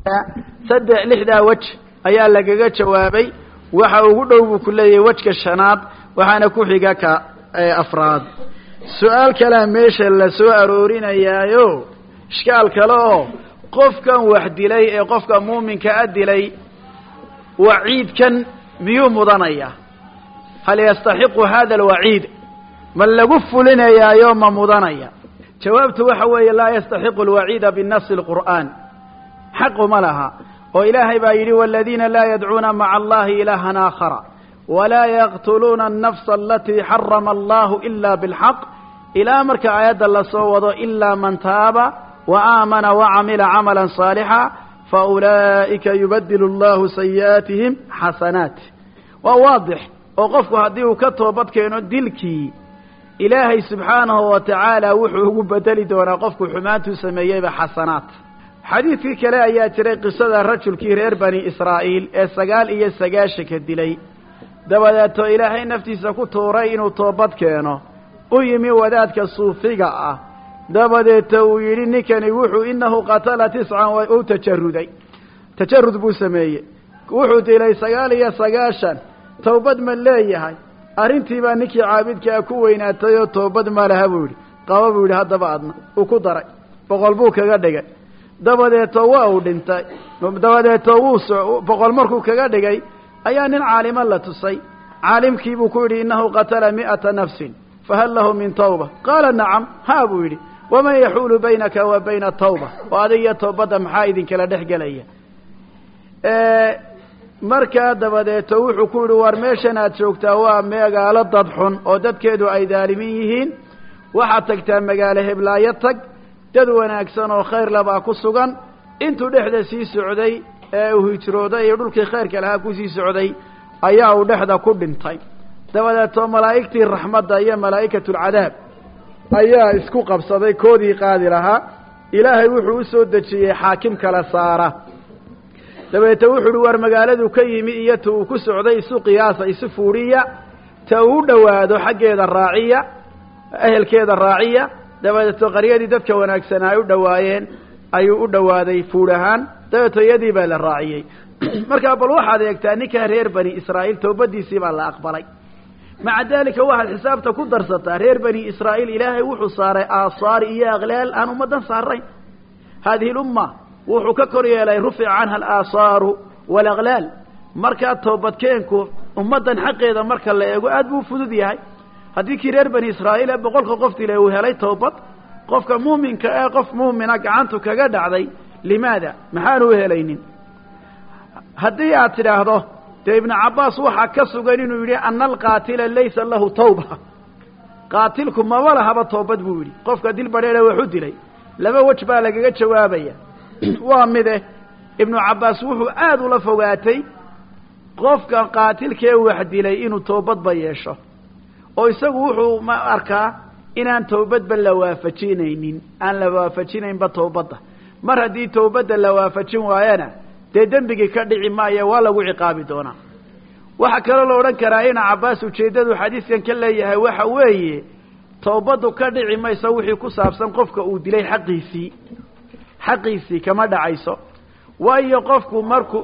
saddex lixdaa wej ayaa lagaga jawaabay waxa ugu dhow buu ku leeyahay wejka shanaad waxaana ku xiga ka afraad su-aal kalea meesha la soo aroorinayaayo ishkaal kale oo qofkan wax dilay ee qofka muuminka a dilay waciidkan miyuu mudanaya hal yastaxiqu hada alwaciid ma lagu fulinayaayo ma mudanaya jawaabtu waxa weeye laa yastaxiqu alwaciida binasi lqur'aan xaqu ma laha oo ilaahay baa yidhi waladiina laa yadcuuna maca allahi ilaahan aakhara walaa yaqtuluuna annafsa alatii xarama allahu ila bilxaq ilaa marka aayadda lasoo wado ilaa man taaba wa aamana wacamila camalan saalixa faulaa'ika yubadilu allahu sayi'aatihim xasanaat waa waadix oo qofku haddii uu ka toobad keeno dilkii ilaahay subxaanahu wa tacaala wuxuu ugu bedeli doonaa qofku xumaantuu sameeyeyba xasanaat xadiidkii kale ayaa jiray qisada rajulkii reer bani israa'iil ee sagaal iyo sagaashanka dilay dabadeeto ilaahay naftiisa ku tuuray inuu toobad keeno u yimi wadaadka suufiga ah dabadeeto uu yidhi ninkani wuxuu inahu qatala tiscan u tajaruday tajarud buu sameeyey wuxuu dilay sagaal iyo sagaashan towbad ma leeyahay arrintii baa ninkii caabidkaa ku weynaatay oo toobad ma laha buu yidhi qaba buu yidhi haddaba adna uu ku daray boqol buu kaga dhigay dabadeeto waa uu dhintay dabadeeto wuu so boqol markuu kaga dhigay ayaa nin caalima la tusay caalimkii buu ku yidhi innahu qatala mi'ata nafsin fahal lahu min tawba qaala nacam haa buu yidhi waman yaxuulu baynaka wa bayna tawba oo adig iyo toobadda maxaa idinkala dhex gelaya markaa dabadeeto wuxuu ku yidhi war meeshan aad joogtaa waa magaalo dad xun oo dadkeedu ay daalimin yihiin waxaad tagtaa magaalo heblaayo tag dad wanaagsan oo khayr labaa ku sugan intuu dhexda sii socday ee uu hijrooday iyo dhulkii khayrka lahaa kusii socday ayaa uu dhexda ku dhintay dabadeeto malaa'igtii raxmadda iyo malaa'ikatulcadaab ayaa isku qabsaday koodii qaadi lahaa ilaahay wuxuu u soo dejiyey xaakim kala saara dabeete wuxuu uhi war magaaladu ka yimi iyo ta uu ku socday isu qiyaasa isu fuudhiya ta uu u dhowaado xaggeeda raaciya ehelkeeda raaciya dabadeeto qaryadii dadka wanaagsan ay u dhowaayeen ayuu u dhowaaday fuudh ahaan dabeeto iyadii baa la raaciyey markaa bal waxaad eegtaa ninkaa reer bani israa'iil toobadiisii baa la aqbalay maca daalika waxaad xisaabta ku darsataa reer bani israa'iil ilaahay wuxuu saaray aasaar iyo aqlaal aan ummaddan saarayn haadihi lumma wuxuu ka kor yeelay rufica canha alaasaaru waalaqlaal markaa toobadkeenku ummaddan xaqeeda marka la eego aad buu fudud yahay haddii kii reer bani israa'iil ee boqolka qof dile uu helay toobad qofka muuminka ee qof muumina gacantu kaga dhacday limaada maxaanu u helaynin haddii aad tidhaahdo dee ibnu cabbaas waxaa ka sugan inuu yidhi ana alqaatila laysa lahu tawba qaatilku maba lahaba toobad buu yidhi qofka dil badheedhe waxu dilay laba wej baa lagaga jawaabaya waa mide ibnu cabbaas wuxuu aada ula fogaatay qofka qaatilkee wax dilay inuu toobadba yeesho oo isagu wuxuu ma arkaa inaan towbadba la waafajinaynin aan la waafajinaynba towbadda mar haddii towbadda la waafajin waayana dee dembigii ka dhici maayo waa lagu ciqaabi doonaa waxaa kaloo la odhan karaa ina cabbaas ujeeddadu xadiiskan ka leeyahay waxa weeye towbaddu ka dhici mayso wixii ku saabsan qofka uu dilay xaqiisii xaqiisii kama dhacayso waayo qofku markuu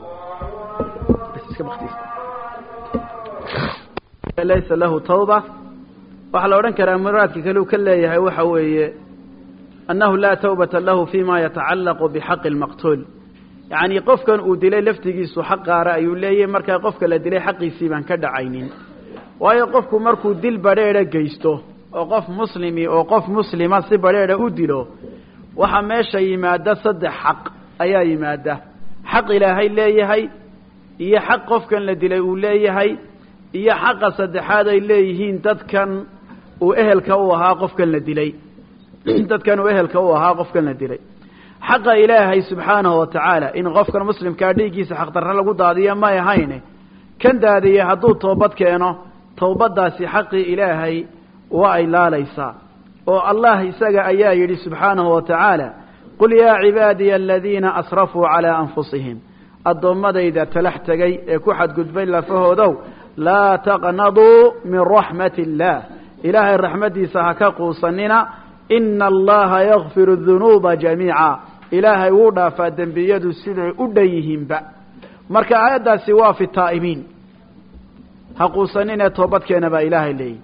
laysa lahu tawba waxaa la odhan karaa muraadka kale uu ka leeyahay waxa weeye annahu laa tawbata lahu fima yatacallaqu bixaqi lmaqtuul yacni qofkan uu dilay laftigiisu xaq qaara ayuu leeyahay markaa qofka la dilay xaqiisii baan ka dhacaynin waayo qofku markuu dil badheedha geysto oo qof muslimi oo qof muslima si badheedha u dilo waxaa meesha yimaada saddex xaq ayaa yimaada xaq ilaahay leeyahay iyo xaq qofkan la dilay uu leeyahay iyo xaqa saddexaad ay leeyihiin dadkan uu ehelka u ahaa qofkan la dilay dadkan uu ehelka u ahaa qofkan la dilay xaqa ilaahay subxaanahu wa tacaala in qofkan muslimkaa dhiiggiisa xaqdarre lagu daadiyo may ahayne kan daadiye hadduu toobad keeno towbaddaasi xaqii ilaahay waa ay laalaysaa oo allah isaga ayaa yidhi subxaanahu wa tacaala qul yaa cibaadiya aladiina asrafuu calaa anfusihim addoommadayda talax tegay ee ku xadgudbay lafahoodow laa taqnaduu min raxmati illaah ilaahay raxmaddiisa ha ka quusanina ina allaha yakfiru dunuuba jamiica ilaahay wuu dhaafaa dembiyadu siday u dhan yihiinba marka aayaddaasi waa fi taa'ibiin ha quusaninee toobadkeena baa ilaahay leeyihi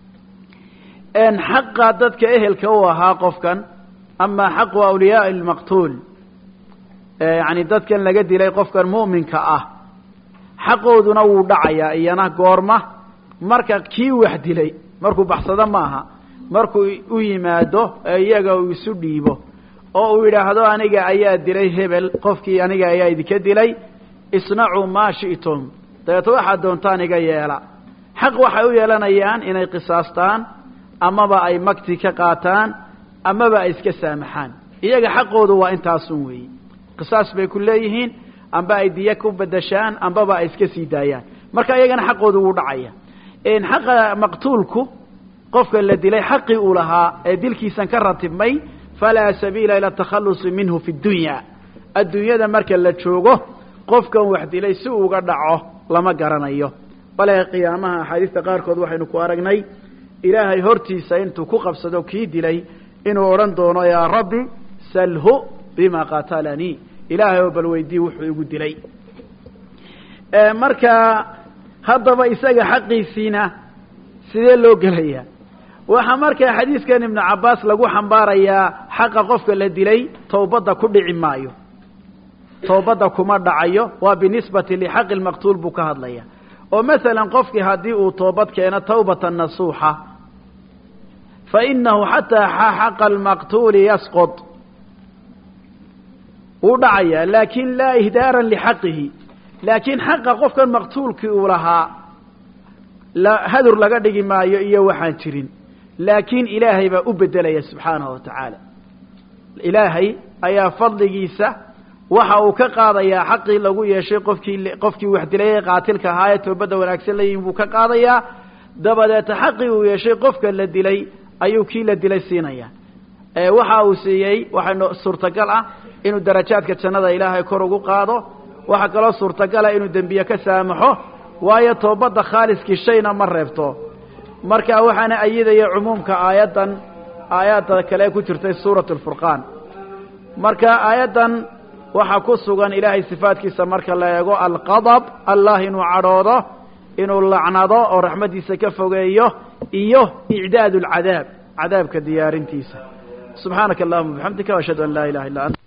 xaqa dadka ehelka u ahaa qofkan ama xaqu awliyaai lmaqtuul yani dadkan laga dilay qofkan mu'minka ah xaqooduna wuu dhacayaa iyana goorma marka kii wax dilay markuu baxsado maaha markuu u yimaado ee iyaga uu isu dhiibo oo uu yidhaahdo aniga ayaa dilay hebel qofkii aniga ayaa idinka dilay isnacuu maa shi'tum dabeeto waxaad doontaan iga yeela xaq waxay u yeelanayaan inay qisaastaan amaba ay magti ka qaataan amaba ay iska saamaxaan iyaga xaqoodu waa intaasun weeyi qisaas bay ku leeyihiin amba ay diya ku bedeshaan ambaba ay iska sii daayaan marka iyagana xaqoodu wuu dhacaya xaqa maqtuulku qofka la dilay xaqii uu lahaa ee dilkiisan ka ratibmay falaa sabiila ila takhalusi minhu fi dunya adduunyada marka la joogo qofkan wax dilay si uga dhaco lama garanayo bale qiyaamaha axaadiista qaarkood waxaynu ku aragnay ilaahay hortiisa intuu ku qabsado kii dilay inuu odhan doono yaa rabbi salhu bima qatalanii ilaahay oo bal weydii wuxuu igu dilay marka haddaba isaga xaqiisiina sidee loo gelaya waxaa markaa xadiiskan ibnu cabbaas lagu xambaarayaa xaqa qofka la dilay towbadda ku dhici maayo towbadda kuma dhacayo waa binisbati lixaqi lmaqtuul buu ka hadlaya oo masalan qofkii haddii uu toobad keeno tawbata nasuuxa fa inahu xataa xaqa almaqtuuli yasqط wuu dhacayaa laakin laa ihdaaran lixaqihi laakiin xaqa qofkan maqtuulkii uu lahaa hadur laga dhigi maayo iyo waxaan jirin laakiin ilaahay baa u bedelaya subxaanahu wa tacaala ilaahay ayaa fadligiisa waxa uu ka qaadayaa xaqii lagu yeeshay qofkii qofkii wax dilay ee qaatilka ahaa ee toobadda wanaagsan layihin buu ka qaadayaa dabadeeta xaqii uu yeeshay qofka la dilay ayuu kii la dilay siinaya waxa uu siiyey waxaa suurtagal ah inuu darajaadka jannada ilaahay kor ugu qaado waxaa kaloo suurtagala inuu dembiye ka saamaxo waayo toobadda khaaliskii shayna ma reebto marka waxaana ayidaya cumuumka aayaddan aayadda kale ku jirtay suurat lfurqaan marka aayaddan waxaa ku sugan ilaahay sifaadkiisa marka la eego alqadab allah inuu cadhoodo inuu lacnado oo raxmaddiisa ka fogeeyo iyo icdaad alcadaab cadaabka diyaarintiisa subxaanaka allahuma bixamdika ashhadu an laa ilaha illa ant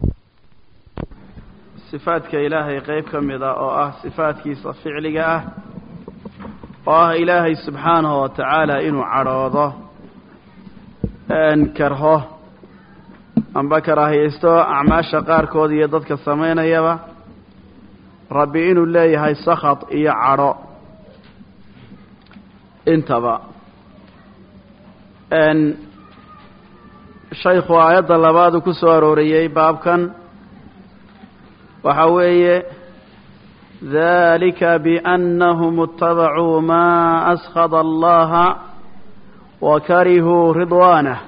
sifaadka ilaahay qayb ka mid a oo ah sifaadkiisa ficliga ah oo ah ilaahay subxaanahu wa tacaala inuu cadhoodo karho amba karaahiyaysto acmaasha qaarkood iyo dadka samaynayaba rabbi inuu leeyahay sakad iyo cadho intaba shaykhu aayadda labaadu ku soo arooriyey baabkan waxa weeye dalika biannahum اtabacuu ma askhada allaha wa karihuu ridwaanah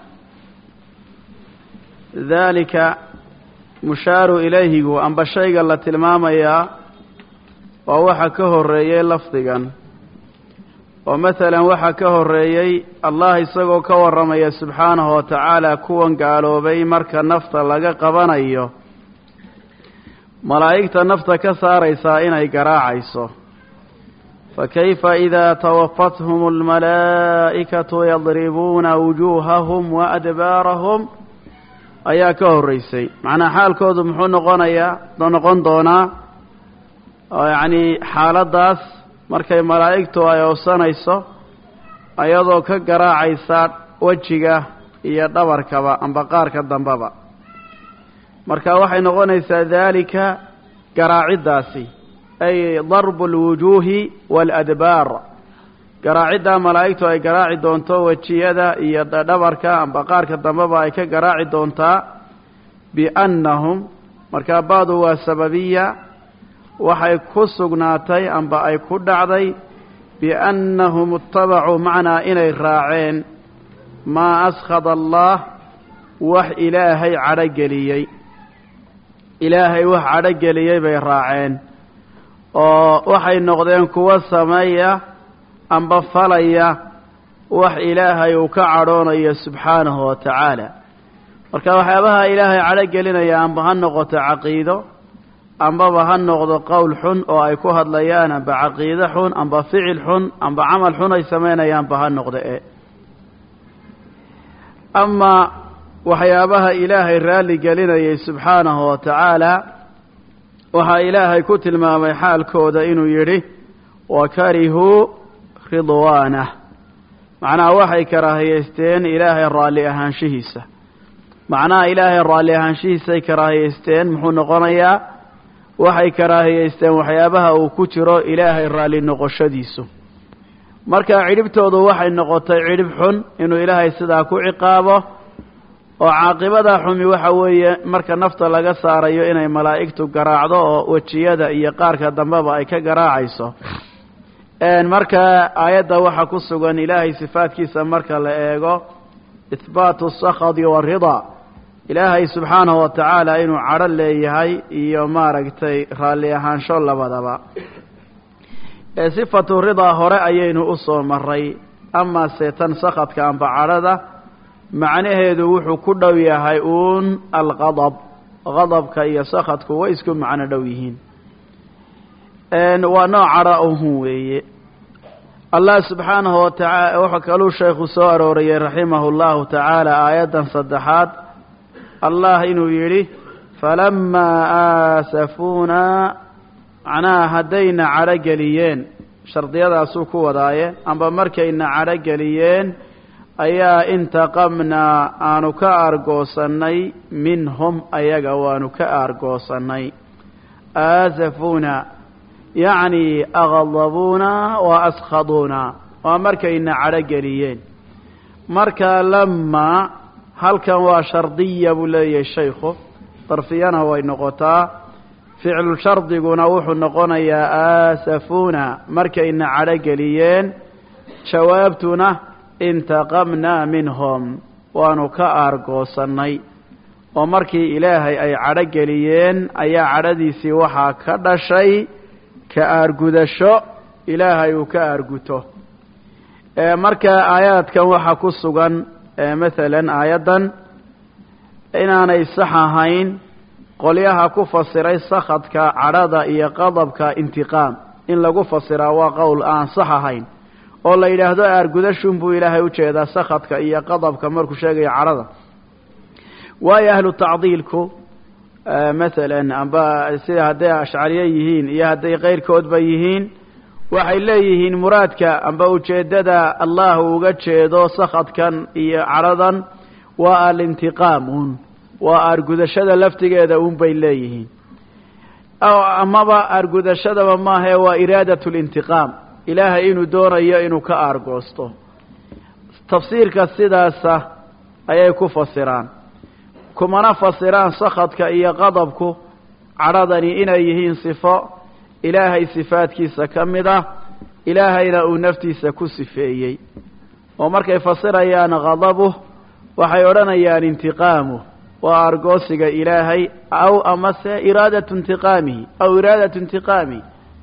dalika mushaaru ilayhigu amba shayga la tilmaamayaa waa waxa ka horeeyey lafdigan oo masalan waxaa ka horeeyey allah isagoo ka warramaya subxaanahu wa tacaala kuwan gaaloobay marka nafta laga qabanayo malaa'igta nafta ka saaraysaa inay garaacayso fakayfa idaa tawafathum almalaa'ikatu yadribuuna wujuuhahum wa adbaarahum ayaa ka horreysay macnaa xaalkoodu muxuu noqonayaa noqon doonaa oo yacnii xaaladdaas markay malaa'igtu ay owsanayso ayadoo ka garaacaysa wejiga iyo dhabarkaba amba qaarka dambeba marka waxay noqonaysaa daalika garaaciddaasi ay darbu alwujuuhi waaladbaar garaaciddaa malaa'igtu ay garaaci doonto wejiyada iyo dhabarka amba qaarka dambeba ay ka garaaci doontaa biannahum markaa baadu waa sababiya waxay ku sugnaatay amba ay ku dhacday biannahum itabacuu macnaa inay raaceen maa askhada allah wax ilaahay cadhogeliyey ilaahay wax cadhogeliyey bay raaceen oo waxay noqdeen kuwo sameeya amba falaya wax ilaahay uu ka cadhoonayo subxaanahu wa tacaala marka waxyaabaha ilaahay cadho gelinaya amba ha noqoto caqiido ambaba ha noqdo qowl xun oo ay ku hadlayaan amba caqiide xun amba ficil xun amba camal xun ay samaynayaanba ha noqdo e ama waxyaabaha ilaahay raalli gelinayay subxaanahu wa tacaala waxaa ilaahay ku tilmaamay xaalkooda inuu yidhi wa karihuu ridwaanah macnaha waxay karaahiyeysteen ilaahay raalli ahaanshihiisa macnaha ilaahay raalli ahaanshihiisay karaahiyeysteen muxuu noqonayaa waxay karaahiyeysteen waxyaabaha uu ku jiro ilaahay raalli noqoshadiisu marka cidhibtoodu waxay noqotay cidhib xun inuu ilaahay sidaa ku ciqaabo oo caaqibada xumi waxa weeye marka nafta laga saarayo inay malaa'igtu garaacdo oo wejiyada iyo qaarka dambeba ay ka garaacayso marka aayadda waxaa ku sugan ilaahay sifaadkiisa marka la eego ihbaatu sakhadi waridaa ilaahay subxaanahu wa tacaala inuu cadho leeyahay iyo maaragtay raalli ahaansho labadaba sifatu ridaa hore ayaynu u soo maray ama seetan sakhadka amba cadhada macnaheedu wuxuu ku dhow yahay uun alqadab qadabka iyo sakhadku way isku macno dhow yihiin waa nooc cadho uhun weeye allah subxaanahu wa tacaala wuxuu kaluu sheekhu soo arooriyey raximahu llahu tacaala aayaddan saddexaad allah inuu yidhi falamaa aasafuuna macnaha haddayna cadho geliyeen shardiyadaasuu ku wadaaye amba markayna cadho geliyeen ayaa intaqamnaa aanu ka aargoosannay minhum ayaga waanu ka aargoosannay aasafuuna yacni aqadabuuna wa askhaduuna waa markayna cadho geliyeen marka lamaa halkan waa shardiya buu leeyahay shaykhu darfiyana way noqotaa ficlu shardiguna wuxuu noqonayaa aasafuuna markayna cadho geliyeen jawaabtuna intaqamnaa minhum waanu ka aargoosannay oo markii ilaahay ay cadho geliyeen ayaa cadhadiisii waxaa ka dhashay ka aargudasho ilaahay uu ka aarguto marka aayaadkan waxaa ku sugan masalan aayaddan inaanay sax ahayn qolyaha ku fasiray sakhadka cadhada iyo qadabka intiqaam in lagu fasiraa waa qowl aan sax ahayn oo la yidhaahdo aargudashun buu ilaahay u jeedaa sakhadka iyo qadabka markuu sheegayo cadhada waayo ahlu tacdiilku masalan amba sida hadday ashcariye yihiin iyo hadday keyrkoodba yihiin waxay leeyihiin muraadka amba ujeeddada allah uu uga jeedo sakhadkan iyo cadhadan waa alintiqaam un waa aargudashada laftigeeda un bay leeyihiin amaba aargudashadaba maahae waa iraadat lintiqaam ilaahay inuu doonayo inuu ka aargoosto tafsiirka sidaasa ayay ku fasiraan kumana fasiraan sakhadka iyo qadabku cadhadani inay yihiin sifo ilaahay sifaadkiisa ka mid ah ilaahayna uu naftiisa ku sifeeyey oo markay fasirayaan qadabuh waxay odhanayaan intiqaamuh waa argoosiga ilaahay aw amase iraadatu intiqaamihi aw iraadatu intiqaamihi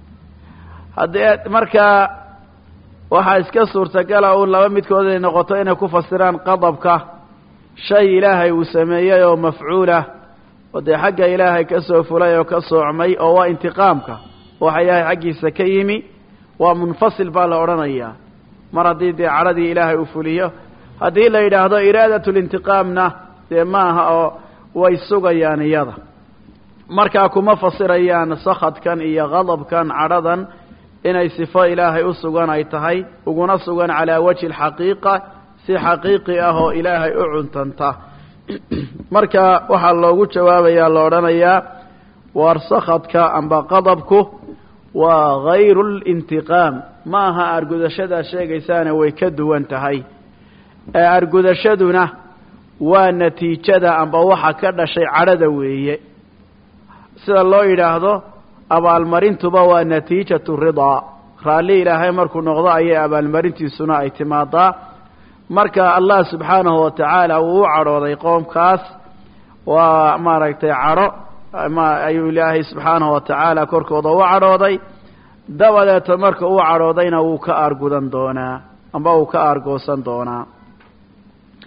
haddee markaa waxaa iska suurtagala uun laba midkood ay noqoto inay ku fasiraan qadabka shay ilaahay uu sameeyey oo mafcuulah oo dee xagga ilaahay ka soo fulay oo ka soocmay oo waa intiqaamka waxa ilaahay xaggiisa ka yimi waa munfasil baa la odhanayaa mar haddii dee cadhadii ilaahay uu fuliyo haddii la yidhaahdo iraadat lintiqaamna dee maaha oo way sugayaan iyada markaa kuma fasirayaan sakhadkan iyo qadabkan cadhadan inay sifo ilaahay u sugan ay tahay uguna sugan calaa wajhi alxaqiiqa si xaqiiqi ah oo ilaahay u cuntanta marka waxaa loogu jawaabayaa la odhanayaa waar sakhadka amba qadabku waa hayru lintiqaam ma aha argudashadaa sheegaysaana way ka duwan tahay ee argudashaduna waa natiijada amba waxa ka dhashay cadhada weeye sida loo yidhaahdo abaalmarintuba waa natiijatu ridaa raalli ilaahay markuu noqdo ayay abaalmarintiisuna ay timaadaa marka allah subxaanahu wa tacaala wuu u cadhooday qoomkaas waa maaragtay cadho ayuu ilaahay subxaanahu wa tacaala korkooda u cadhooday dabadeeta marka uu cadhoodayna wuu ka aargudan doonaa amba uu ka aargoosan doonaa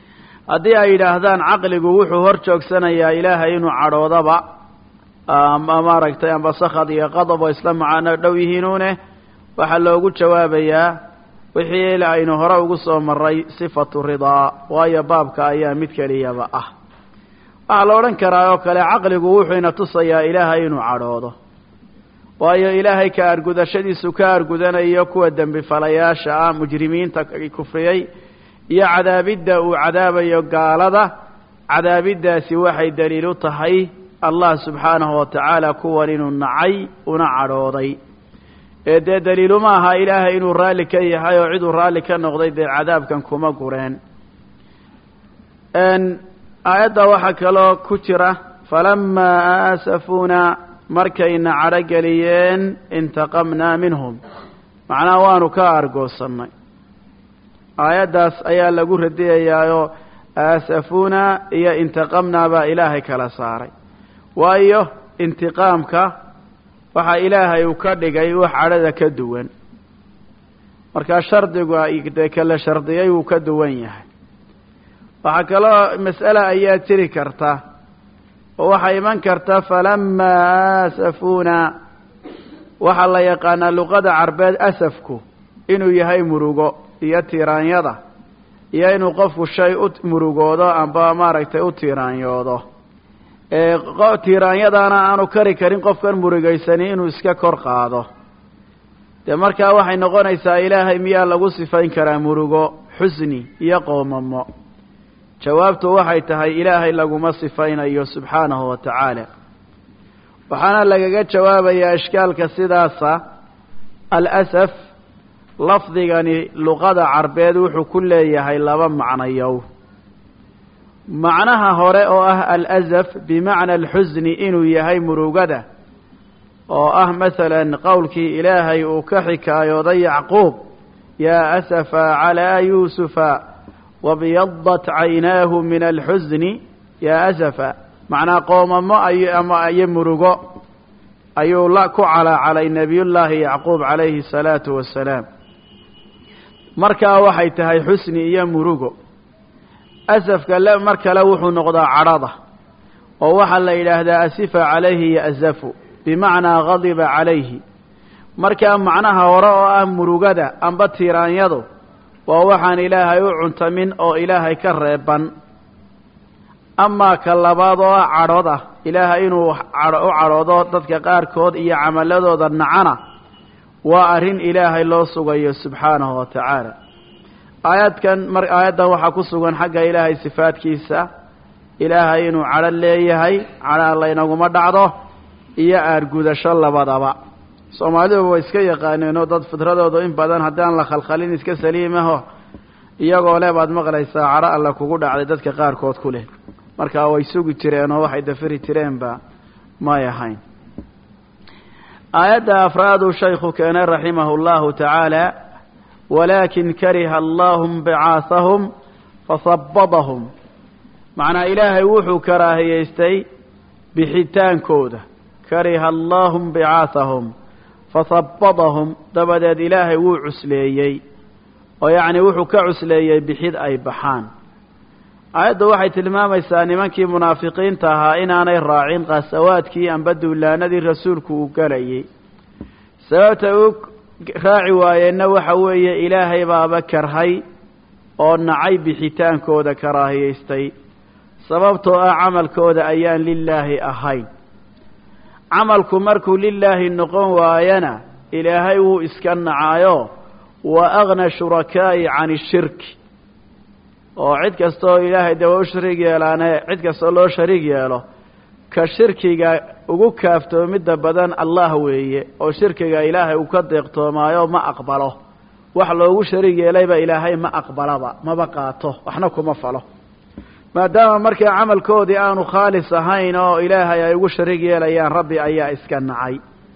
haddii ay yidhaahdaan caqligu wuxuu hor joogsanayaa ilaahay inuu cadhoodaba ama maaragtay amba sakhad iyo qadab oo isla macaano dhow yihiinuune waxaa loogu jawaabayaa wixii aynu hore ugu soo maray sifatu ridaa waayo baabka ayaa mid keliyaba ah waxaa la odhan karaa oo kale caqligu wuxuu ina tusayaa ilaahay inuu cadhoodo waayo ilaahay ka argudashadiisu ka argudanayo kuwa dembi falayaasha ah mujrimiinta kufriyey iyo cadaabidda uu cadaabayo gaalada cadaabiddaasi waxay daliil u tahay allah subxaanahu wa tacaala kuwan inuu nacay una cadhooday ee dee daliilu ma aha ilaahay inuu raalli ka yahay oo ciduu raalli ka noqday dee cadaabkan kuma gureen aayadda waxaa kaloo ku jira falamaa aasafuuna markayna cadhogeliyeen intaqamnaa minhum macnaha waanu ka argoosannay aayaddaas ayaa lagu radiyayaayoo aasafuuna iyo intaqamnaa baa ilaahay kala saaray waayo intiqaamka waxaa ilaahay uu ka dhigay wax cadhada ka duwan markaa shardigu dee kala shardiyay wuu ka duwan yahay waxaa kaloo mas'ale ayaa jiri karta oo waxaa iman karta falamaa aasafuuna waxaa la yaqaanaa luqada carbeed asafku inuu yahay murugo iyo tiiraanyada iyo inuu qofku shay u murugoodo amba maaragtay u tiiraanyoodo tiiraanyadaana aanu kari karin qofkan murugaysani inuu iska kor qaado dee markaa waxay noqonaysaa ilaahay miyaa lagu sifayn karaa murugo xusni iyo qoomamo jawaabtu waxay tahay ilaahay laguma sifaynayo subxaanahu wa tacaala waxaana lagaga jawaabayaa ishkaalka sidaasa alasaf lafdigani luqada carbeed wuxuu ku leeyahay laba macnayow macnaha hore oo ah alasaf bimacna alxusni inuu yahay murugada oo ah masalan qowlkii ilaahay uu ka xikaayooday yacquub yaa asafa calaa yuusufa wabyadat caynaahu min alxusni yaa asafa macnaa qoomamo ay ama iyo murugo ayuu la ku calaacalay nebiyullaahi yacquub calayhi salaatu wasalaam markaa waxay tahay xusni iyo murugo asafka le mar kale wuxuu noqdaa cadhada oo waxaa la yidhaahdaa asifa calayhi ya'zafu bimacnaa gadiba calayhi markaa macnaha hore oo ah murugada amba tiiraanyadu waa waxaan ilaahay u cuntamin oo ilaahay ka reeban amaa ka labaad oo ah cadhooda ilaahay inuu u cadhoodo dadka qaarkood iyo camaladooda nacana waa arrin ilaahay loo sugayo subxaanahu wa tacaala aayadkan mar aayaddan waxaa ku sugan xagga ilaahay sifaadkiisa ilaahay inuu cadho leeyahay cadha laynaguma dhacdo iyo aargudasho labadaba soomaaliduba way iska yaqaaneenoo dad fitradoodu in badan haddaan la khalkhalin iska saliimaho iyagoo le baad maqlaysaa cadho alla kugu dhacday dadka qaarkood ku leh markaa way sugi jireen oo waxay dafiri jireenba may ahayn aayadda afraaduu shaykhu keenay raximahu llahu tacaala walaakin kariha allahum bicaahahum fasabadahum macnaa ilaahay wuxuu karaahiyeystay bixitaankooda kariha allahum bicaahahum fasabadahum dabadeed ilaahay wuu cusleeyey oo yacni wuxuu ka cusleeyey bixid ay baxaan aayaddu waxay tilmaamaysaa nimankii munaafiqiinta ahaa inaanay raacin qasawaadkii amba duulaanadii rasuulku uu galayay sababta uu raaci waayeenna waxa weeye ilaahay baaba karhay oo nacay bixitaankooda karaahiyaystay sababtoo ah camalkooda ayaan lilaahi ahayn camalku markuu lilaahi noqon waayana ilaahay wuu iska nacaayo wa agna shurakaa'i can ishirki oo cid kastaoo ilaahay dee waa u shariig yeelaane cid kastoo loo shariig yeelo ka shirkiga ugu kaaftoomidda badan allah weeye oo shirkiga ilaahay uu ka deeqtoomaayo ma aqbalo wax loogu shariig yeelayba ilaahay ma aqbalaba maba qaato waxna kuma falo maadaama markaa camalkoodii aanu khaalis ahayn oo ilaahay ay ugu shariig yeelayaan rabbi ayaa iska nacay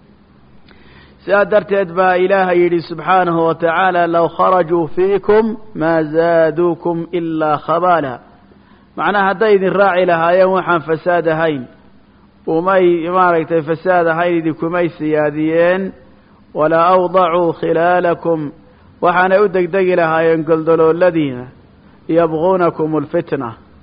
sidaa darteed baa ilaahay yidhi subxaanahu wa tacaala low kharajuu fiikum maa zaaduukum ilaa khabaala macnaha hadday idin raaci lahaayeen waxaan fasaad ahayn umay maaragtay fasaad ahayn idinkumay siyaadiyeen walaa awdacuu khilaalakum waxaanay u degdegi lahaayeen goldolooladiina yabquunakum alfitna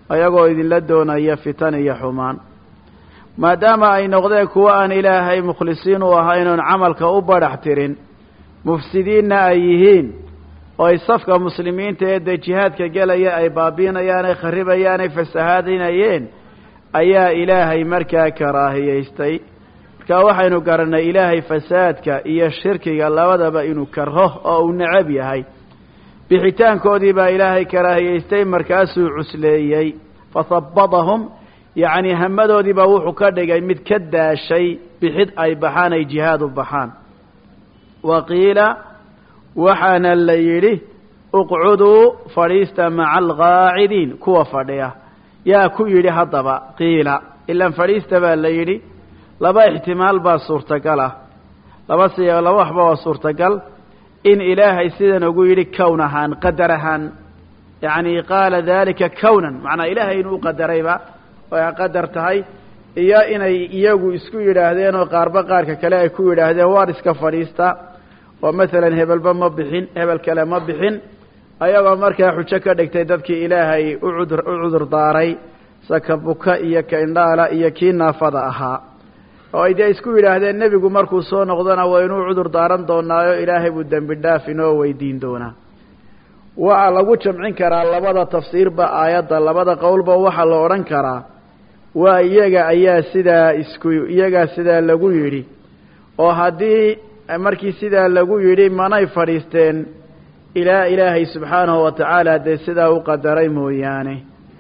ayagoo idinla doonaya fitan iyo xumaan maadaama ay noqdeen kuwo aan ilaahay mukhlisiin u ahayn oon camalka u badhax tirin mufsidiinna ay yihiin oo ay safka muslimiinta ee dee jihaadka gelaya ay baabiinayaan ay kharibayaan ay fasahaadinayeen ayaa ilaahay markaa karaahiyaystay markaa waxaynu garannay ilaahay fasaadka iyo shirkiga labadaba inuu karho oo uu necab yahay bixitaankoodii baa ilaahay karaahiyaystay markaasuu cusleeyey fahabbadahum yacnii hamadoodii baa wuxuu ka dhigay mid ka daashay bixid ay baxaan ay jihaad u baxaan wa qiila waxaana la yidhi uqcuduu fadhiista maca alqaacidiin kuwa fadhiya yaa ku yidhi haddaba qiila ilaan fadhiista baa la yidhi laba ixtimaal baa suurtagal ah laba si laba waxba waa suurtagal in ilaahay sidan ugu yidhi kown ahaan qadar ahaan yacni qaala dalika kownan macnaa ilaahay inuu uqadarayba oo ay qadar tahay iyo inay iyagu isku yidhaahdeen oo qaarba qaarka kale ay ku yidhaahdeen waar iska fadhiista oo masalan hebelba ma bixin hebel kale ma bixin ayagoo markaa xujo ka dhigtay dadkii ilaahay ucudur u cudur daaray saka buka iyo ka indhaala iyo kii naafada ahaa oo ay dee isku yidhaahdeen nebigu markuu soo noqdona waa inuu cudur daaran doonaayo ilaahay buu dembi dhaaf inoo weydiin doonaa waxaa lagu jamcin karaa labada tafsiirba aayadda labada qowlba waxaa la odhan karaa waa iyaga ayaa sidaa isku iyagaa sidaa lagu yidhi oo haddii markii sidaa lagu yidhi manay fadhiisteen ilaa ilaahay subxaanahu wa tacaala dee sidaa u qadaray mooyaane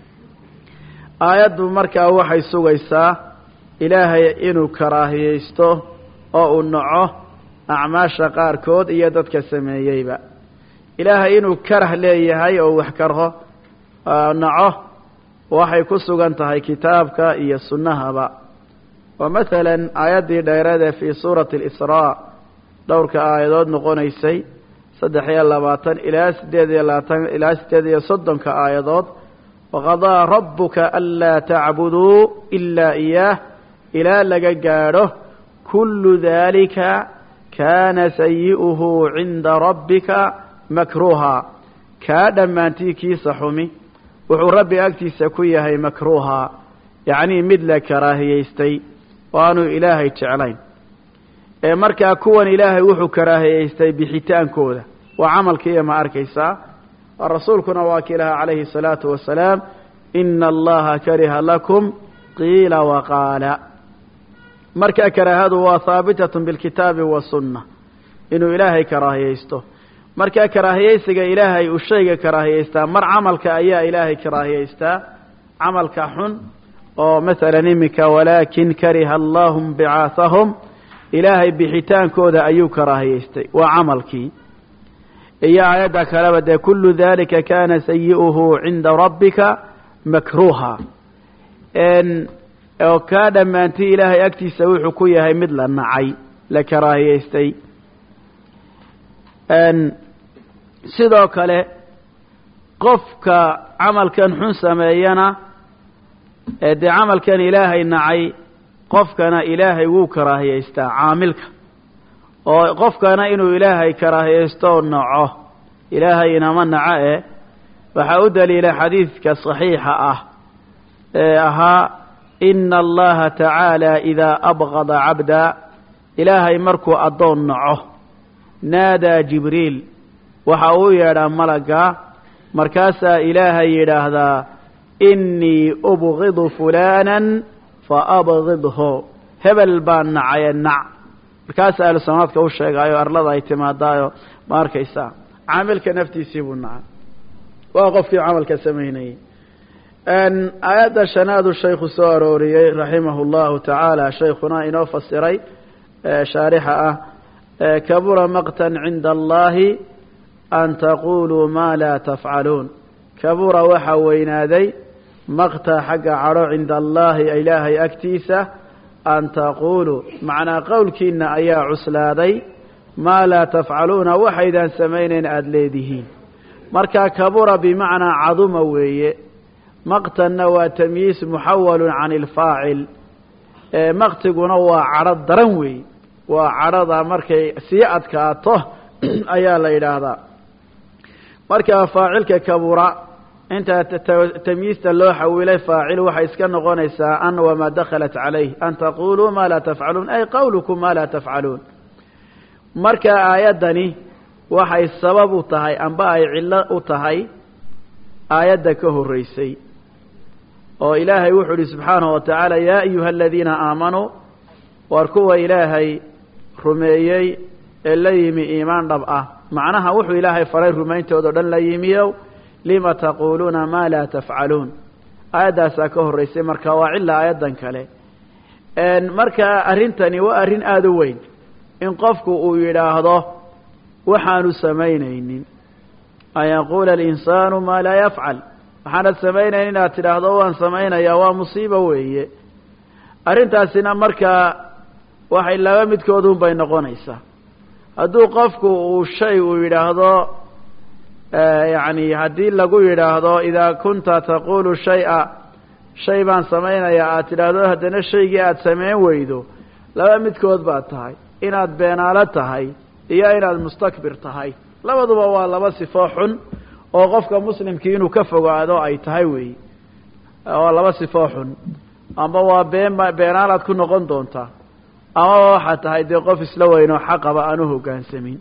aayaddu markaa waxay sugaysaa ilaahay inuu karaahiyeysto oo uu naco acmaasha qaarkood iyo dadka sameeyeyba ilaahay inuu karah leeyahay oo wax karho naco waxay ku sugan tahay kitaabka iyo sunnahaba oo masalan aayaddii dheerade fii suurati alisraa dhowrka aayadood noqonaysay saddex iyo labaatan ilaa siddeed iyo labaatan ilaa siddeed iyo soddonka aayadood waqadaa rabbuka anlaa tacbuduu ilaa iyaah ilaa laga gaadho kullu daalika kaana sayi'uhu cinda rabbika makruuha kaa dhammaantii kiisa xumi wuxuu rabbi agtiisa ku yahay makruuha yacnii mid la karaahiyaystay oo aanu ilaahay jeclayn ee markaa kuwan ilaahay wuxuu karaahiyaystay bixitaankooda waa camalkiiya ma arkaysaa rasuulkuna waa kii lahaa calayhi الsalaatu wasalaam ina allaha kariha lakum qiila waqaala markaa karaahadu waa haabitat bilkitaabi wasunna inuu ilaahay karaahiyaysto markaa karaahiyaysiga ilaahay uu shayga karaahiyaystaa mar camalka ayaa ilaahay karaahiyaystaa camalka xun oo masalan iminka walaakin kariha allahum bicaahahum ilaahay bixitaankooda ayuu karaahiyaystay waa camalkii iyo aayadda kaleba dee kullu dalika kana sayi'uhu cinda rabbika makruuha oo kaa dhammaantii ilaahay agtiisa wuxuu ku yahay mid la nacay la karaahiyaystay sidoo kale qofka camalkan xun sameeyana ee dee camalkan ilaahay nacay qofkana ilaahay wuu karaahiyaystaa caamilka oo qofkana inuu ilaahay karaahiyaysto oo naco ilaahay inama naco eh waxaa u daliila xadiidka صaxiixa ah ee ahaa ina allaha tacaala idaa abqada cabda ilaahay markuu addoon naco naadaa jibriil waxa uu yeedhaa malagga markaasaa ilaahay yidhaahdaa inii ubgidu fulaanan faabgidhu hebel baan nacaye nac markaasa ahlu samaadka u sheegaayo arlada ay timaadaayo ma arkaysaa caamilka naftiisii buu nacay waa qofkii camalka samaynayey aayadda shanaadu shaykhu soo arooriyey raximahu llahu tacaala shaykhuna inoo fasiray shaarixa ah kabura maqtan cinda allahi an taquluu ma laa tafcaluun kabura waxaa weynaaday maqta xagga cadho cinda allahi ilaahay agtiisa an taquuluu macnaa qowlkiina ayaa cuslaaday maa laa tafcaluuna waxaydaan samaynayn aada leedihiin marka kabura bimacnaa caduma weeye maqtanna waa tamyiis muxawalun can ilfaacil maqtiguna waa cadho daran weeye waa cadhada markay sii adkaato ayaa la yidhaahdaa markaa faacilka kabura inta tamyiista loo xawilay faacil waxay iska noqonaysaa an wamaa dakhalat calayh an taquluu maa laa tafcaluun ay qawlukum maa laa tafcaluun marka aayaddani waxay sabab u tahay amba ay cillo u tahay aayadda ka horreysay oo ilaahay wuxuu ihi subxaanahu wa tacaala yaa ayuha aladiina aamanuu war kuwa ilaahay rumeeyey ee la yimi iimaan dhab ah macnaha wuxuu ilaahay faray rumayntoodo dhan la yimiyow lima taquuluuna maa laa tafcaluun aayaddaasaa ka horreysay marka waa cilla aayaddan kale marka arrintani waa arrin aada u weyn in qofku uu yidhaahdo waxaanu samaynaynin an yaquula alinsaanu maa laa yafcal waxaanad samaynayn inaad tidhaahdo waan samaynayaa waa musiibo weeye arrintaasina markaa waxay laba midkoodun bay noqonaysaa hadduu qofku uu shay uu yidhaahdo yacni haddii lagu yidhaahdo idaa kunta taqulu shay-a shay baan samaynayaa aad tidhaahdo haddana shaygii aada samayn weydo laba midkood baad tahay inaad beenaalo tahay iyo inaad mustakbir tahay labaduba waa laba sifo xun oo qofka muslimkii inuu ka fogaado ay tahay weey waa laba sifo xun amba waa been beenaalaad ku noqon doontaa amaba waxaad tahay dee qof isla weyn oo xaqaba aan u hoggaansamin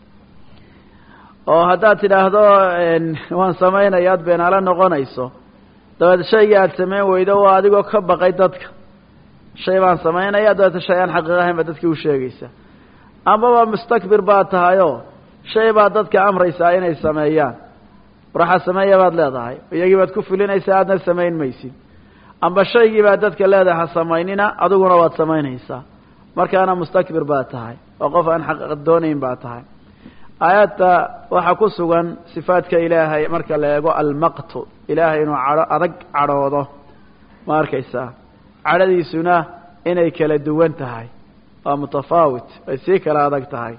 oo haddaad tidhaahdo waan samaynaya ad beenaalo noqonayso dabeed shaygii aada samayn weydo waa adigoo ka baqay dadka shay baan samaynaya dabeeta shay aan xaqiiq ahayn baa dadkii u sheegaysa amaba mustakbir baad tahayoo shay baad dadka amraysaa inay sameeyaan waraxa sameeya baad leedahay iyagii baad ku fulinaysaa aadna samayn maysid amba shaygii baad dadka leedahay ha samaynina adiguna waad samaynaysaa markaana mustakbir baad tahay oo qof aan xaq doonayn baad tahay aayadda waxaa ku sugan sifaadka ilaahay marka la eego almaqtu ilaahay inuu cadho adag cadhoodo ma arkaysaa cadhadiisuna inay kala duwan tahay waa mutafaawit ay sii kala adag tahay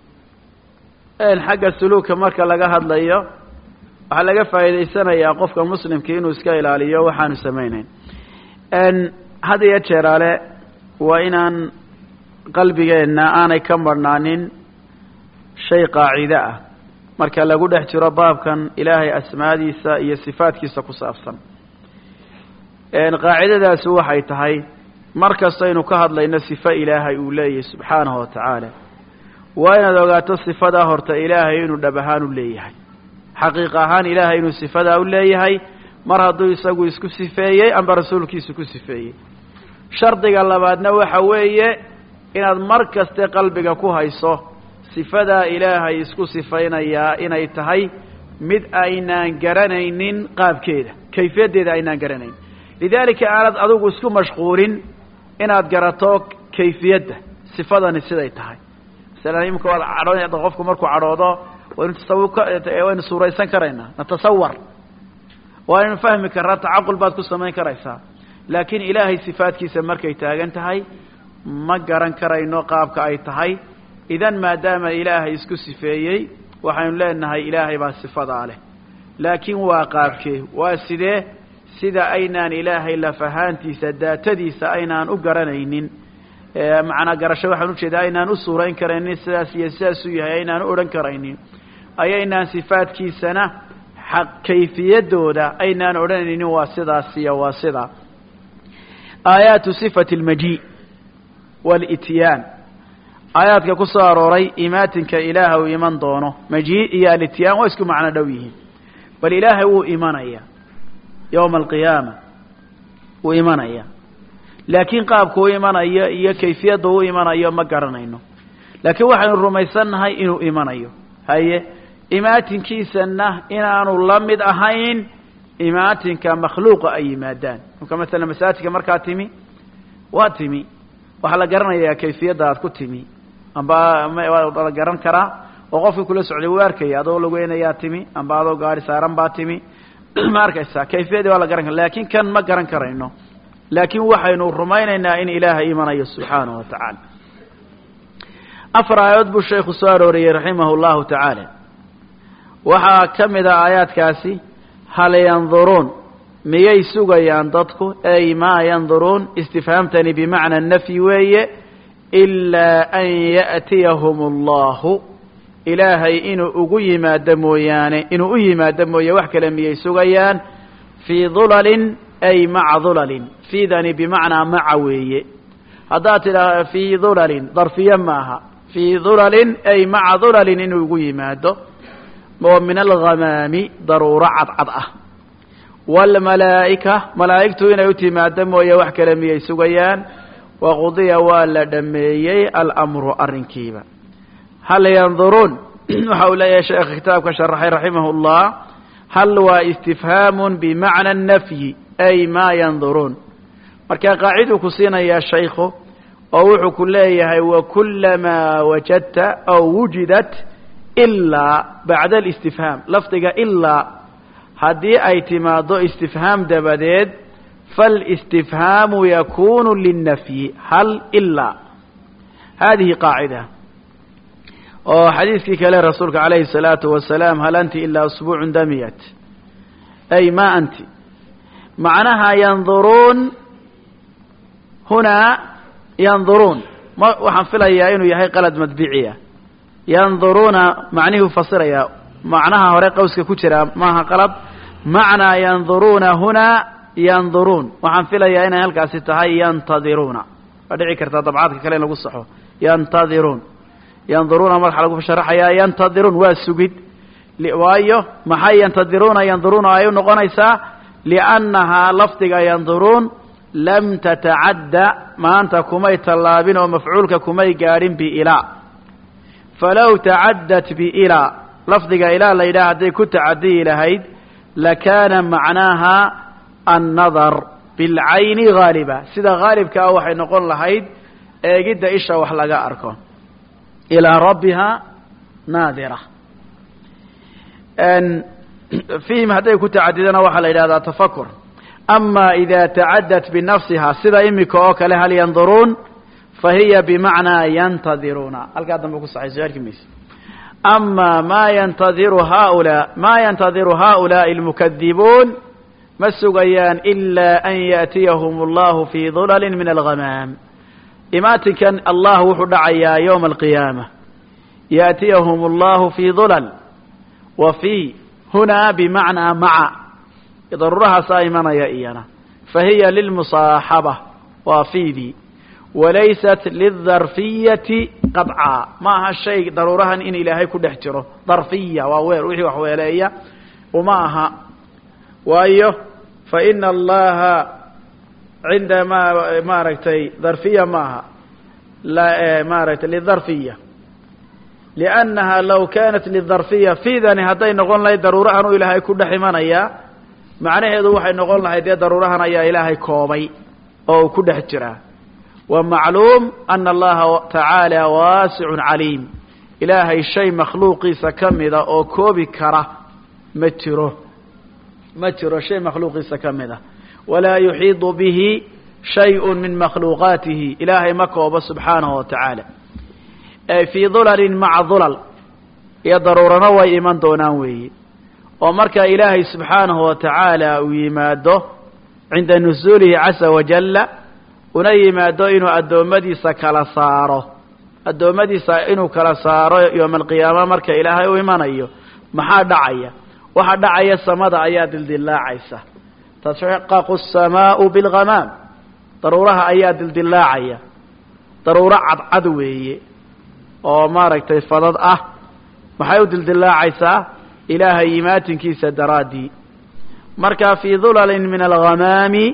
xagga suluuka marka laga hadlayo waxaa laga faa'iidaysanayaa qofka muslimkii inuu iska ilaaliyo waxaanu samaynayn had iyo jeeraale waa inaan qalbigeenna aanay ka marhnaanin shay qaacido ah marka lagu dhex jiro baabkan ilaahay asmaadiisa iyo sifaadkiisa ku saabsan qaacidadaasi waxay tahay mar kastaynu ka hadlayno sifo ilaahay uu leeyahay subxaanahu wa tacaala waa inaad ogaato sifadaa horta ilaahay inuu dhab ahaan u leeyahay xaqiiq ahaan ilaahay inuu sifadaa u leeyahay mar hadduu isagu isku sifeeyey amba rasuulkiisu ku sifeeyey shardiga labaadna waxa weeye inaad mar kaste qalbiga ku hayso sifadaa ilaahay isku sifaynayaa inay tahay mid aynaan garanaynin qaabkeeda kayfiyaddeeda aynaan garanayn lidaalika aanad adigu isku mashquulin inaad garato kayfiyadda sifadani siday tahay masalan imika waad cadho qofku markuu cadhoodo waynu tasawuka waynu suuraysan karaynaa natasawar waaynu fahmi karnaa tacaqul baad ku samayn karaysaa laakiin ilaahay sifaadkiisa markay taagan tahay ma garan karayno qaabka ay tahay idan maadaama ilaahay isku sifeeyey waxaynu leenahay ilaahay baa sifadaa leh laakiin waa qaabkee waa sidee sida aynaan ilaahay lafahaantiisa daatadiisa aynaan u garanaynin macnaa garasho waxaan ujeedaa aynaan u suurayn karaynin sidaas iyo sidaasuu yahay aynaan u odhan karaynin ayaynaan sifaadkiisana xaq kayfiyadooda aynaan odhanaynin waa sidaas iyo waa sidaa aayaatu sifati almaji waalityaan aayaadka ku soo arooray imaatinka ilaaha uu iman doono maji iyo alityaan waa isku macno dhow yihiin bal ilaahay wuu imanaya yowma alqiyaama wuu imanaya laakiin qaabku u imanayo iyo kayfiyadda u imanayo ma garanayno laakiin waxaynu rumaysannahay inuu imanayo haye imaatinkiisana inaanu la mid ahayn imaatinka makhluuqa ay yimaadaan marka masalan masaajidka markaa timi waa timi waxaa la garanayaa kayfiyadda aad ku timi amba waa la garan karaa oo qofkii kula socday wuu arkaya adoo lageynayaa timi amba adoo gaari saaran baa timi ma arkaysaa kayfiyadii waa la garan kara lakin kan ma garan karayno laakiin waxaynu rumaynaynaa in ilaahay imanayo subxaanahu wa tacaala afar aayadood buu sheekhu soo arooriyey raximah llahu tacaala waxaa ka mid a aayaadkaasi hal yanduruun miyay sugayaan dadku ay maa yanduruun istifhaamtani bimacna nafyi weeye ilaa an ya'tiyahum allahu ilaahay inuu ugu yimaado mooyaane inuu u yimaado mooye wax kale miyay sugayaan fii dulalin ay maca dulalin fiidani bimacnaa maca weeye haddaad tidhaahdo fii dulalin darfiye maaha fii dulalin ay maca dulalin inuu ugu yimaado oo min alghamaami daruuro cadcad ah waalmalaa'ika malaa'igtu inay u timaado mooye wax kale miyay sugayaan waqudiya waa la dhameeyey alamru arrinkiiba hal yanduruun waxa uu leeyahay sheekha kitaabka sharaxay raximah اllah hal waa istifhaamun bimacna nafyi ay ma yanduruun marka qaaciduu ku siinayaa shaykhu oo wuxuu ku leeyahay wakulamaa wajadta aw wujidat ilaa bacda alistifhaam lafdiga ilaa haddii ay timaado istifhaam dabadeed faalistifhaamu yakunu linnafyi hal ilaa hadihi qaacida oo xadiiskii kale rasuulka calayhi الsalaatu wasalaam hal anti ilaa usbuucu damiyat ay ma anti macnaha yanduruun hunaa yanduruun ma waxaan filayaa inuu yahay qalad madbiciya yanduruuna macnihuu fasiraya macnaha hore qawska ku jira maaha qalad macnaa yanduruuna hunaa yanduruun waxaan filayaa inay halkaasi tahay yantadiruuna waa dhici kartaa dabcaadka kale in lagu saxo yantadiruun yanduruuna marxa lagu sharaxayaa yantadiruun waa sugid waayo maxay yantadiruuna yanduruuna ay u noqonaysaa liannahaa lafdiga yanduruun lam tatacadda maanta kumay tallaabin oo mafcuulka kumay gaadhin biilaa falow tacaddat biilaa lafdiga ilaa la yidhaha hadday ku tacadiyi lahayd lakaana macnaaha annadar bilcayni haaliba sida haalibka ah waxay noqon lahayd eegidda isha wax laga arko ilaa rabbiha naadira fiihim hadday ku tacadidana waxaa la yidhahdaa tafakur ama ida tacaddat binafsiha sida imika oo kale hal yanduruun fahiya bimacnaa yantadiruuna halkaa dambe ku saxayso arki mayse ama ma yantadiru haulaa ma yantadiru haulaai almukadibuun ma sugayaan ilaa an yaأtiyahum allahu fii dulali min alghamaam imaatinkan allah wuxuu dhacayaa ywma alqiyaama yaأtiyahum allahu fii dulal wa fii hunaa bimacnaa maca daruurahaasaa imanaya iyana fahiya lilmusaaxaba waa fiidii walaysat lidarfiyati qadcaa ma aha shay daruurahan in ilaahay ku dhex jiro darfiya waa weer wixii wax weeleeya uma aha waayo faina allaha cinda ma maaragtay darfiya maaha maaragtay lidarfiya liannaha law kanat lidarfiya fiidani hadday noqon lahayd daruurahan uu ilaahay ku dhex imanayaa macnaheedu waxay noqon lahayd dee daruurahan ayaa ilaahay koobay oo uu ku dhex jiraa wa macluum ana allaha tacaala waasicun caliim ilaahay shay makhluuqiisa ka mida oo koobi kara ma jiro ma jiro shay makhluuqiisa ka mid a walaa yuxiidu bihi shayء min makhluuqaatihi ilaahay ma koobo subxaanahu wa tacaala fii dulalin maca dulal iyo daruurano way iman doonaan weeye oo marka ilaahay subxaanahu wa tacaala uu yimaado cinda nusuulihi casa wajalla una yimaado inuu addoommadiisa kala saaro addoommadiisa inuu kala saaro yooma alqiyaama marka ilaahay u imanayo maxaa dhacaya waxa dhacaya samada ayaa dildillaacaysa tashaqaqu asamaau bilghamaam daruuraha ayaa dildillaacaya daruuro cadcad weeye oo maaragtay fadad ah maxay u dildillaacaysaa ilaahay imaatinkiisa daraaddii marka fii dulalin min alghamaami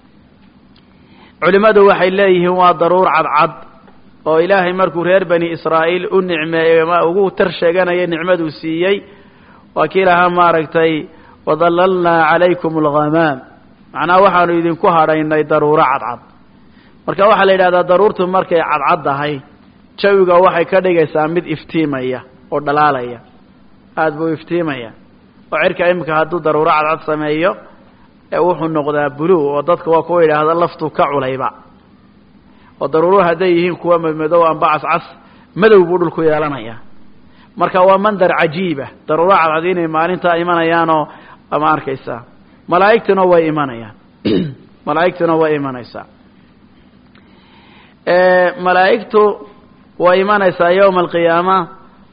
culimmadu waxay leeyihiin waa daruur cadcad oo ilaahay markuu reer bani israa'iil u nicmeeyey ma ugu tar sheeganaya nicmaduu siiyey waa kii lahaa maaragtay wadallalnaa calaykum alghamaam macnaha waxaanu idinku hadhaynay daruuro cadcad marka waxaa la yidhahdaa daruurtu markay cadcad tahay jawiga waxay ka dhigaysaa mid iftiimaya oo dhalaalaya aada buu iftiimaya oo cirka imika hadduu daruuro cadcad sameeyo ee wuxuu noqdaa blue oo dadka waa kuwa yidhaahda laftu ka culayba oo daruuruhu hadday yihiin kuwa madmadow amba cascas madow buu dhulku yeelanaya marka waa mandar cajiiba daruuro cadcad inay maalintaa imanayaanoo ama arkaysaa malaa'igtuna way imanayaan malaa'igtuna way imanaysaa malaa'igtu way imanaysaa yowma alqiyaama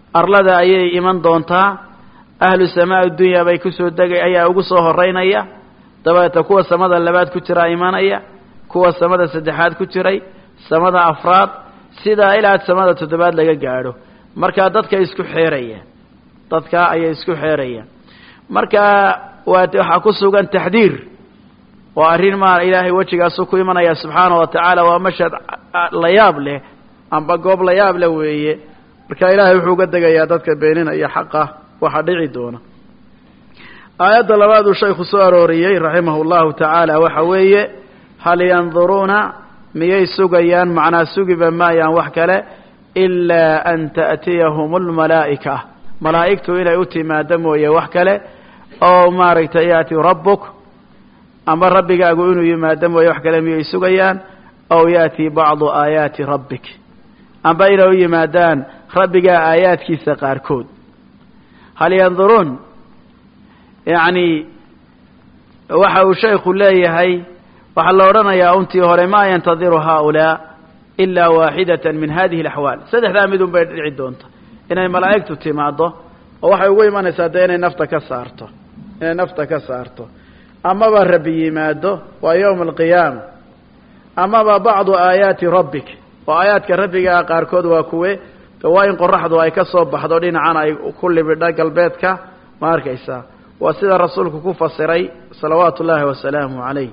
arlada ayay iman doontaa ahlu samaa dunya bay kusoo degay ayaa ugu soo horeynaya dabeeta kuwa samada labaad ku jiraa imanaya kuwa samada saddexaad ku jiray samada afraad sidaa ilaa samada toddobaad laga gaadho markaa dadka isku xeerayaan dadka ayay isku xeerayaan marka waa waxaa ku sugan taxdiir waa arrin maa ilaahay wejigaasu ku imanaya subxaana wa tacaala waa mashhad la yaab leh amba goob la yaab leh weeye marka ilaahay wuxuu uga degayaa dadka beeninaya xaqa waxa dhici doona aayadda labaad uu shaykhu soo arooriyey raximahu llahu tacaala waxa weeye hal yanduruuna miyay sugayaan macnaa sugiba maayaan wax kale ilaa an ta'tiyahum lmalaa'ika malaa'igtu inay u timaado mooye wax kale oo maaragtay yaati rabbuk ama rabbigaagu inuu yimaado mooye wax kale miyay sugayaan aw yaati bacdu aayaati rabbik amba inay u yimaadaan rabbigaa aayaadkiisa qaarkood hal yanduruun yacni waxa uu shaykhu leeyahay waxaa la odhanayaa untii hore maa yantadiru haaulaa ilaa waaxidatan min hadihi alaxwaal saddexdaa midun bay dhici doonta inay malaa'igtu timaaddo oo waxay ugu imanaysaa dee inay nafta ka saarto inay nafta ka saarto amaba rabbi yimaado waa yowma alqiyaama amaba bacdu aayaati rabbik oo aayaadka rabbigaa qaarkood waa kuwe waa in qoraxdu ay ka soo baxdo dhinacan ay ku libidho galbeedka ma arkaysaa waa sida rasuulku ku fasiray salawaatu ullaahi wasalaamu calayh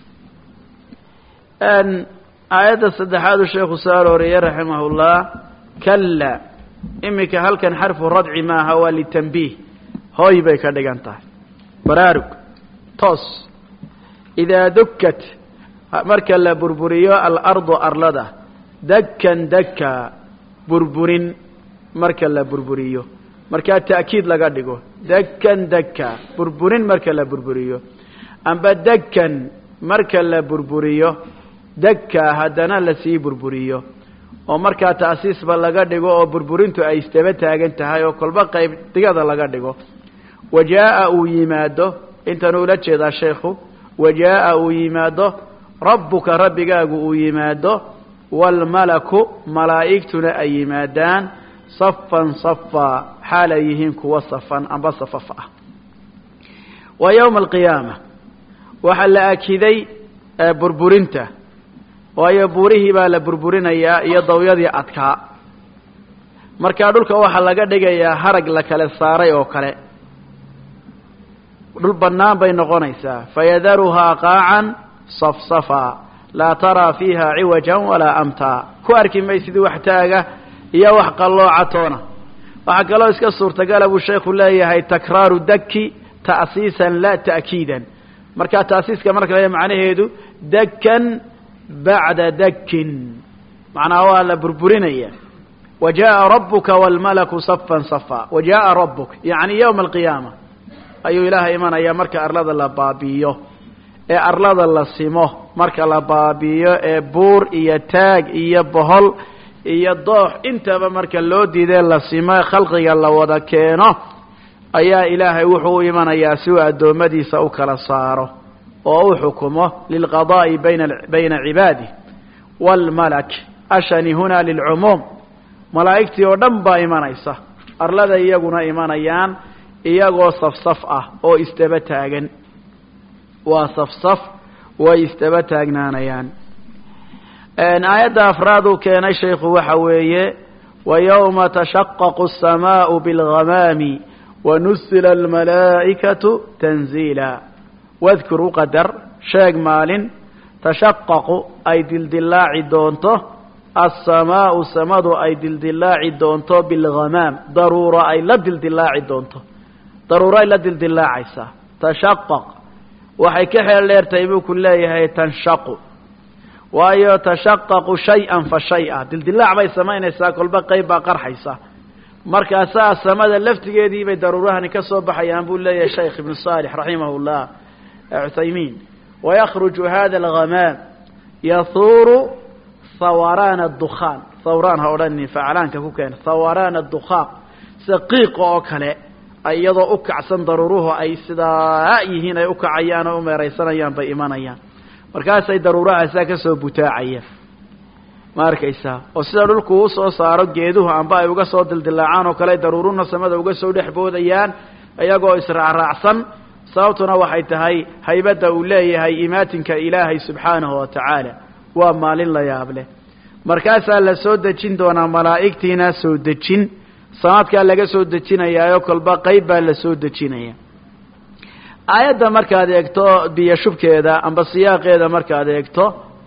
aayadda saddexaad uu sheekhu soo arooriyey raximahullah kalla iminka halkan xarfu radci maaha waa litambiih hooy bay ka dhigan tahay baraarug toos idaa dukkat marka la burburiyo alardu arlada dakkan dakka burburin marka la burburiyo markaa ta'kiid laga dhigo dakkan dakka burburin marka la burburiyo amba dakkan marka la burburiyo dakka haddana lasii burburiyo oo markaa ta'siisba laga dhigo oo burburintu ay istaba taagan tahay oo kolba qayb digada laga dhigo wa jaa'a uu yimaado intan ula jeedaa sheekhu wa jaa'a uu yimaado rabbuka rabbigaagu uu yimaado waalmalaku malaa'igtuna ay yimaadaan safan safaa xaalay yihiin kuwa safan amba safaf ah wa yowma alqiyaama waxaa la akiday burburinta waayo buurihii baa la burburinayaa iyo dawyadii adkaa markaa dhulka waxaa laga dhigayaa harag la kale saaray oo kale dhul bannaan bay noqonaysaa fayadaruhaa qaacan safsafa laa taraa fiiha ciwajan walaa amtaa ku arki maysid wax taaga iyo wax qallooca toona waxaa kaloo iska suurtagala buu sheekhu leeyahay takraaru daki ta'siisan la ta'kiidan markaa ta'siiska marka le macnaheedu dakan bacda dakin macnaha waa la burburinaya wa jaaءa rabuka wاlmalaku safan safa wa jaaءa rabuk yacni yowma alqiyaama ayuu ilaahay imanaya marka arlada la baabi'iyo ee arlada la simo marka la baabi'iyo ee buur iyo taag iyo bohol iyo doox intaba marka loo diidee la simo ee khalqiga la wada keeno ayaa ilaahay wuxuu u imanayaa si uu addoommadiisa u kala saaro oo u xukumo lilqadaa'i bayna bayna cibaadih waalmalak ashani huna lilcumuum malaa'igtii oo dhan baa imanaysa arlada iyaguna imanayaan iyagoo safsaf ah oo istaba taagan waa safsaf way istaba taagnaanayaan aayadda afraad uu keenay shaykhu waxa weeye wa yowma tashaqaqu الsamaau biاlghamaami wanusila almalaa'ikatu tanziila wadkur uqadar sheeg maalin tashaqaqu ay dildilaaci doonto alsamaau samadu ay dildilaaci doonto bilghamaam daruuro ay la dildilaaci doonto daruuro ay la dildilaacaysaa tashaqaq waxay ka xeel dheertahay buu ku leeyahay tanshaqu waayo tashaqaqu shay-an fa shay-a dildilaac bay samaynaysaa kolba qayb baa qarxaysa markaasaa samada laftigeedii bay daruurahani ka soo baxayaan buu leeyahay shaykh ibnu saalix raximah llah cuthaymiin wayakruju hada alghamaam yahuuru hawaraana dukhaan hawraan ha odhanin faclaanka ku keena hawaraana dukhaan sida qiiqa oo kale iyadoo u kacsan daruuruhu ay sidaa yihiin ay ukacayaan oo u meeraysanayaan bay imanayaan markaasay daruurahaasaa ka soo butaacayaan ma arkaysaa oo sida dhulku u soo saaro geeduhu amba ay uga soo dildilaacaan oo kale daruuruna samada uga soo dhex boodayaan iyagoo israacraacsan sababtuna waxay tahay haybadda uu leeyahay imaatinka ilaahay subxaanahu wa tacaala waa maalin la yaab leh markaasaa la soo dejin doonaa malaa'igtiina soo dejin sanadkaa laga soo dejinayaayo kolba qayb baa la soo dejinaya aayadda markaad eegto biyo shubkeeda amba siyaaqeeda markaad eegto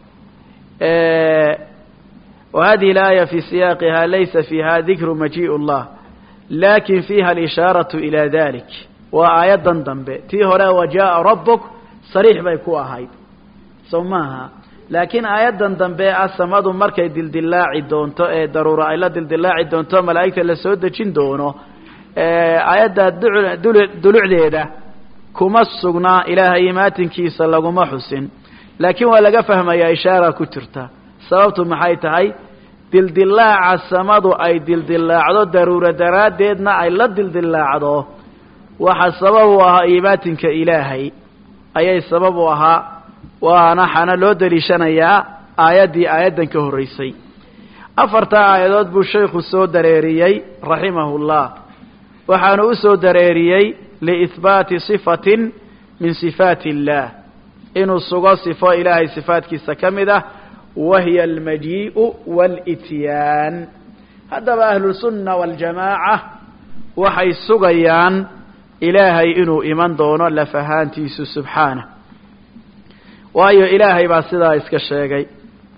وهذه الآية في سياقها ليس فيها ذكر مجيء الله لكن فيها الإشارة إلى ذلك وآية ضمبه تي هنا وجاء ربك صريح بيكو أهيد سماها لكن آية ضمبه السماد مركي دلدلاعي دونتو ايه ضرورة إلا دلدلاعي دونتو ملائكة لسود جين دونو آية دلوع ديدا كما السقنا إله إيمات كيسا لغما حسن laakiin waa laga fahmayaa ishaara ku jirta sababtu maxay tahay dildilaaca samadu ay dildilaacdo daruuro daraaddeedna ay la dildilaacdo waxa sabab u ahaa iimaatinka ilaahay ayay sabab u ahaa waana xana loo daliishanayaa aayaddii aayaddan ka horraysay afartaa aayadood buu shaykhu soo dareeriyey raximahullah waxaanu u soo dareeriyey liihbaati sifatin min sifaati illaah inuu sugo sifo ilaahay sifaadkiisa ka mid ah wahiya almajii'u waalityaan haddaba ahlusunna waaljamaaca waxay sugayaan ilaahay inuu iman doono lafahaantiisu subxaanah waayo ilaahay baa sidaa iska sheegay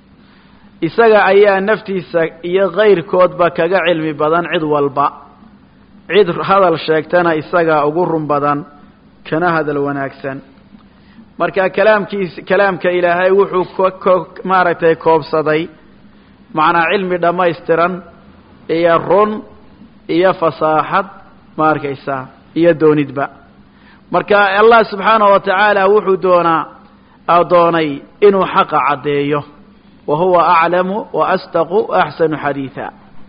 isaga ayaa naftiisa iyo kayrkoodba kaga cilmi badan cid walba cid hadal sheegtana isagaa ugu run badan kana hadal wanaagsan marka kalaamkiis kalaamka ilaahay wuxuu ko maaragtay koobsaday macnaa cilmi dhammaystiran iyo run iyo fasaaxad ma arkaysaa iyo doonidba marka allah subxaanahu wa tacaala wuxuu doonaa doonay inuu xaqa caddeeyo wa huwa aclamu wa astaqu wa axsanu xadiida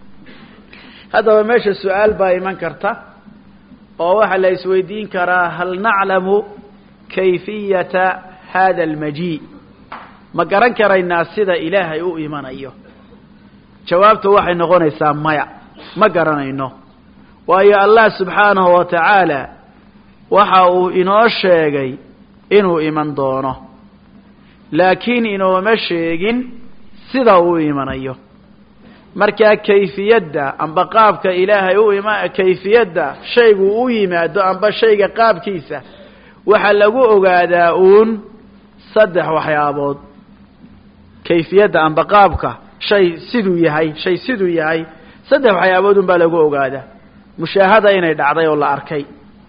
haddaba meesha su-aal baa iman karta oo waxaa la isweydiin karaa hal naclamu kayfiyata hada almajii ma garan karaynaa sida ilaahay u imanayo jawaabtu waxay noqonaysaa maya ma garanayno waayo allah subxaanahu wa tacaala waxa uu inoo sheegay inuu iman doono laakiin inooma sheegin sida uu imanayo markaa kayfiyadda amba qaabka ilaahay u ima kayfiyadda shaygu u yimaado amba shayga qaabkiisa waxaa lagu ogaadaa uun saddex waxyaabood kayfiyadda amba qaabka shay siduu yahay shay siduu yahay saddex waxyaabood un baa lagu ogaadaa mushaahada inay dhacday oo la arkay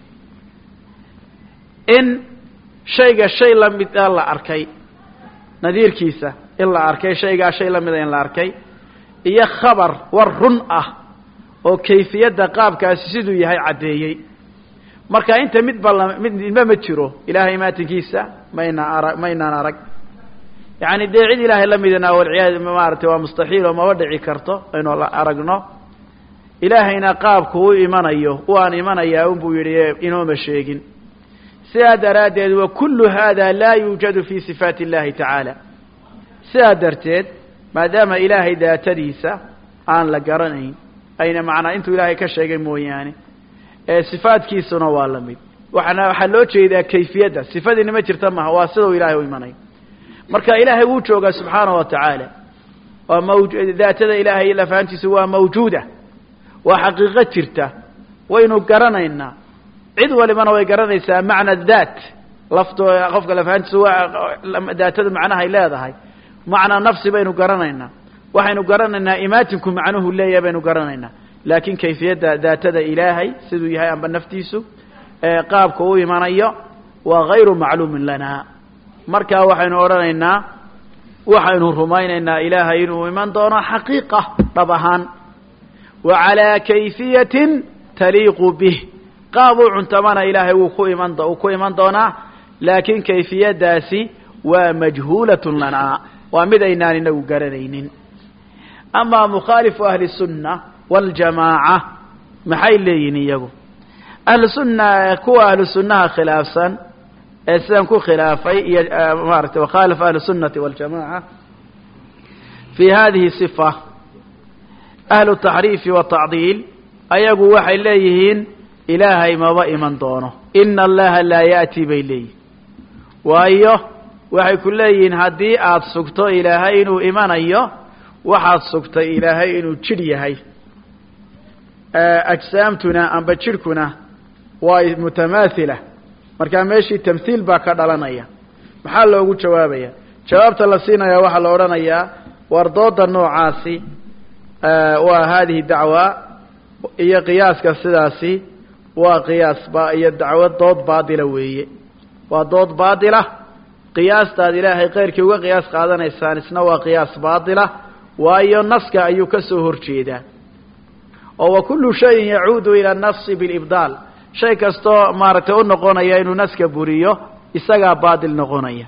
in shayga shay lamida la arkay nadiirkiisa in la arkay shaygaa shay lamida in la arkay iyo khabar war run ah oo kayfiyadda qaabkaasi siduu yahay caddeeyey marka inta midba la mid midba ma jiro ilaahay maatinkiisa mayna ara maynaan arag yacani dee cid ilaahay la midana walciyaad maaragtay waa mustaxiil oo maba dhici karto aynu la aragno ilaahayna qaabku u imanayo waan imanayaa unbuu yidhi inooma sheegin sidaa daraaddeed wa kullu hada laa yuujadu fi sifaati اllahi tacaala sidaa darteed maadaama ilaahay daatadiisa aan la garanayn ayna macnaa intuu ilaahay ka sheegay mooyaane ee sifaadkiisuna waa la mid waxaana waxaa loo jeedaa kayfiyadda sifadiina ma jirta maha waa sidau ilaahay u imanayo marka ilaahay wuu joogaa subxaanaه wa tacaala waa maw daatada ilaahay lafahantiisu waa mawjuuda waa xaqiiqo jirta waynu garanaynaa cid walibana way garanaysaa macna daat lafto qofka lafahantiisu waa daatada macnahay leedahay macnaa nafsi baynu garanaynaa waxaynu garanaynaa imaatinku macnuhu leeyahay baynu garanaynaa laakiin kayfiyadda daatada ilaahay siduu yahay amba naftiisu qaabka u imanayo waa gayru macluumin lana markaa waxaynu odhanaynaa waxaynu rumaynaynaa ilaahay inuu iman doono xaqiiqa dhab ahaan wa calaa kayfiyatin taliiqu bih qaab u cuntamana ilaahay wuu ku iman uu ku iman doonaa laakiin kayfiyaddaasi waa majhuulatun lanaa waa mid aynaan inagu garanaynin amaa mukhaalifu ahli sunna waljamaaca maxay leeyihin iyagu ahlu sunna kuwa ahlu sunnaha khilaafsan ee sidan ku khilaafay iyo maaragtay wakhaalifa ahlu sunnati waljamaaca fii hadihi sifa ahlu taxriifi watacdiil ayagu waxay leeyihiin ilaahay maba iman doono ina allaha laa ya'ti bay leeyihin waayo waxay ku leeyihiin haddii aada sugto ilaahay inuu imanayo waxaad sugtay ilaahay inuu jidh yahay ajsaamtuna amba jidhkuna waa mutamaathila markaa meeshii tamhiil baa ka dhalanaya maxaa loogu jawaabaya jawaabta la siinaya waxaa la odhanayaa war dooda noocaasi waa hadihi dacwa iyo qiyaaska sidaasi waa qiyaas ba iyo dacwo dood baadila weeye waa dood baadila qiyaastaad ilaahay keyrkii uga qiyaas qaadanaysaan isna waa qiyaas baadila waayo naska ayuu ka soo horjeedaa oo wa kullu shayin yacuudu ila nafsi bilibdaal shay kastoo maaragtay u noqonaya inuu naska buriyo isagaa baadil noqonaya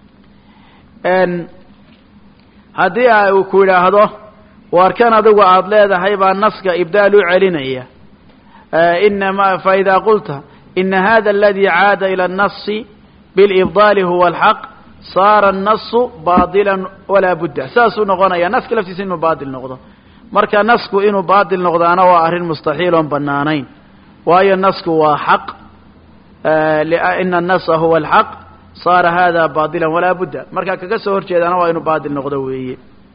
haddii a uu ku yidhaahdo waar kan adigu aada leedahay baa naska ibdaal u celinaya inama faida qulta ina hada aladi caada ila الnasi bilibdaali huwa alxaq saara الnasu baadila walaa budda saasuu noqonaya naska laftiisa inuu baadil noqdo marka nasku inuu baadil noqdaana waa arrin mustaxiil oon banaanayn waayo nasku waa xaq ina الnasa huwa alxaq saara hada baadila walaa budda marka kaga soo horjeedaana waa inuu baadil noqdo weeye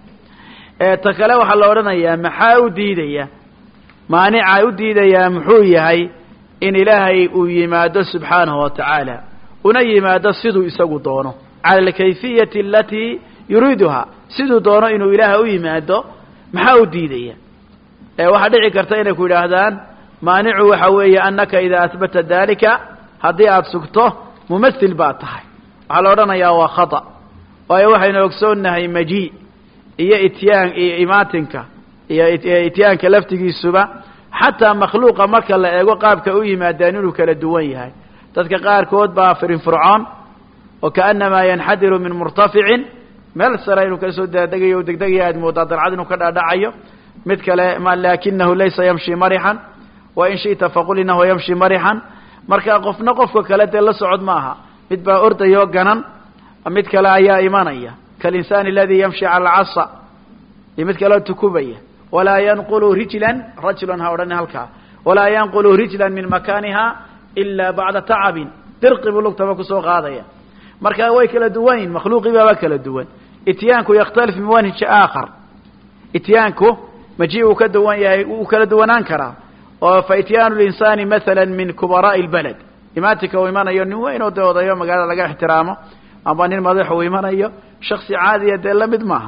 ta kale waxaa la odhanayaa maxaa u diidaya maanica u diidayaa muxuu yahay in ilaahay uu yimaado subxaanahu wa tacaala una yimaado siduu isagu doono cala alkayfiyati alatii yuriiduha siduu doono inuu ilaahay u yimaado maxaa u diidaya waxaa dhici karta inay ku yidhaahdaan maanicu waxa weeye annaka idaa ahbata dalika haddii aada sugto mumathil baad tahay waxaa la odhanayaa waa khata waayo waxaynu ogsoonnahay maji iyo ityaan iyo imaatinka iyo ityaanka laftigiisuba xataa makhluuqa marka la eego qaabka u yimaadaan inuu kala duwan yahay dadka qaarkood baa firinfircoon oo kaanamaa yanxadiru min murtaficin meel sare inuu kasoo dadegayo degdegaya aad moodaa dalcad inuu ka dhaadhacayo mid kale laakinahu laysa yamshi marixan wa in shi'ta faqul inahu yamshi marixan marka qofna qofka kale dee la socod ma aha mid baa ordayoo ganan mid kale ayaa imanaya kalinsaani aladi yamshi cala alcasa iyo mid kaleo tukubaya walaa yanqulu rijlan rajulan ha odhani halkaa walaa yanqulu rijlan min makaniha ila bacda tacabin dirqi buu lugtaba kusoo qaadaya marka way kala duwan yihin makhluuqii baaba kala duwan ityaanku yakhtalif min manhiji aakhar ityaanku maji uu ka duwan yahay wuu kala duwanaan karaa oo fa ityaanu linsaani maala min kubaraa'i lbaled imaatinka uu imanayo nin weyn oo dee odayo magaalada laga ixtiraamo amba nin madax uu imanayo shaksi caadiya dee lamid maaha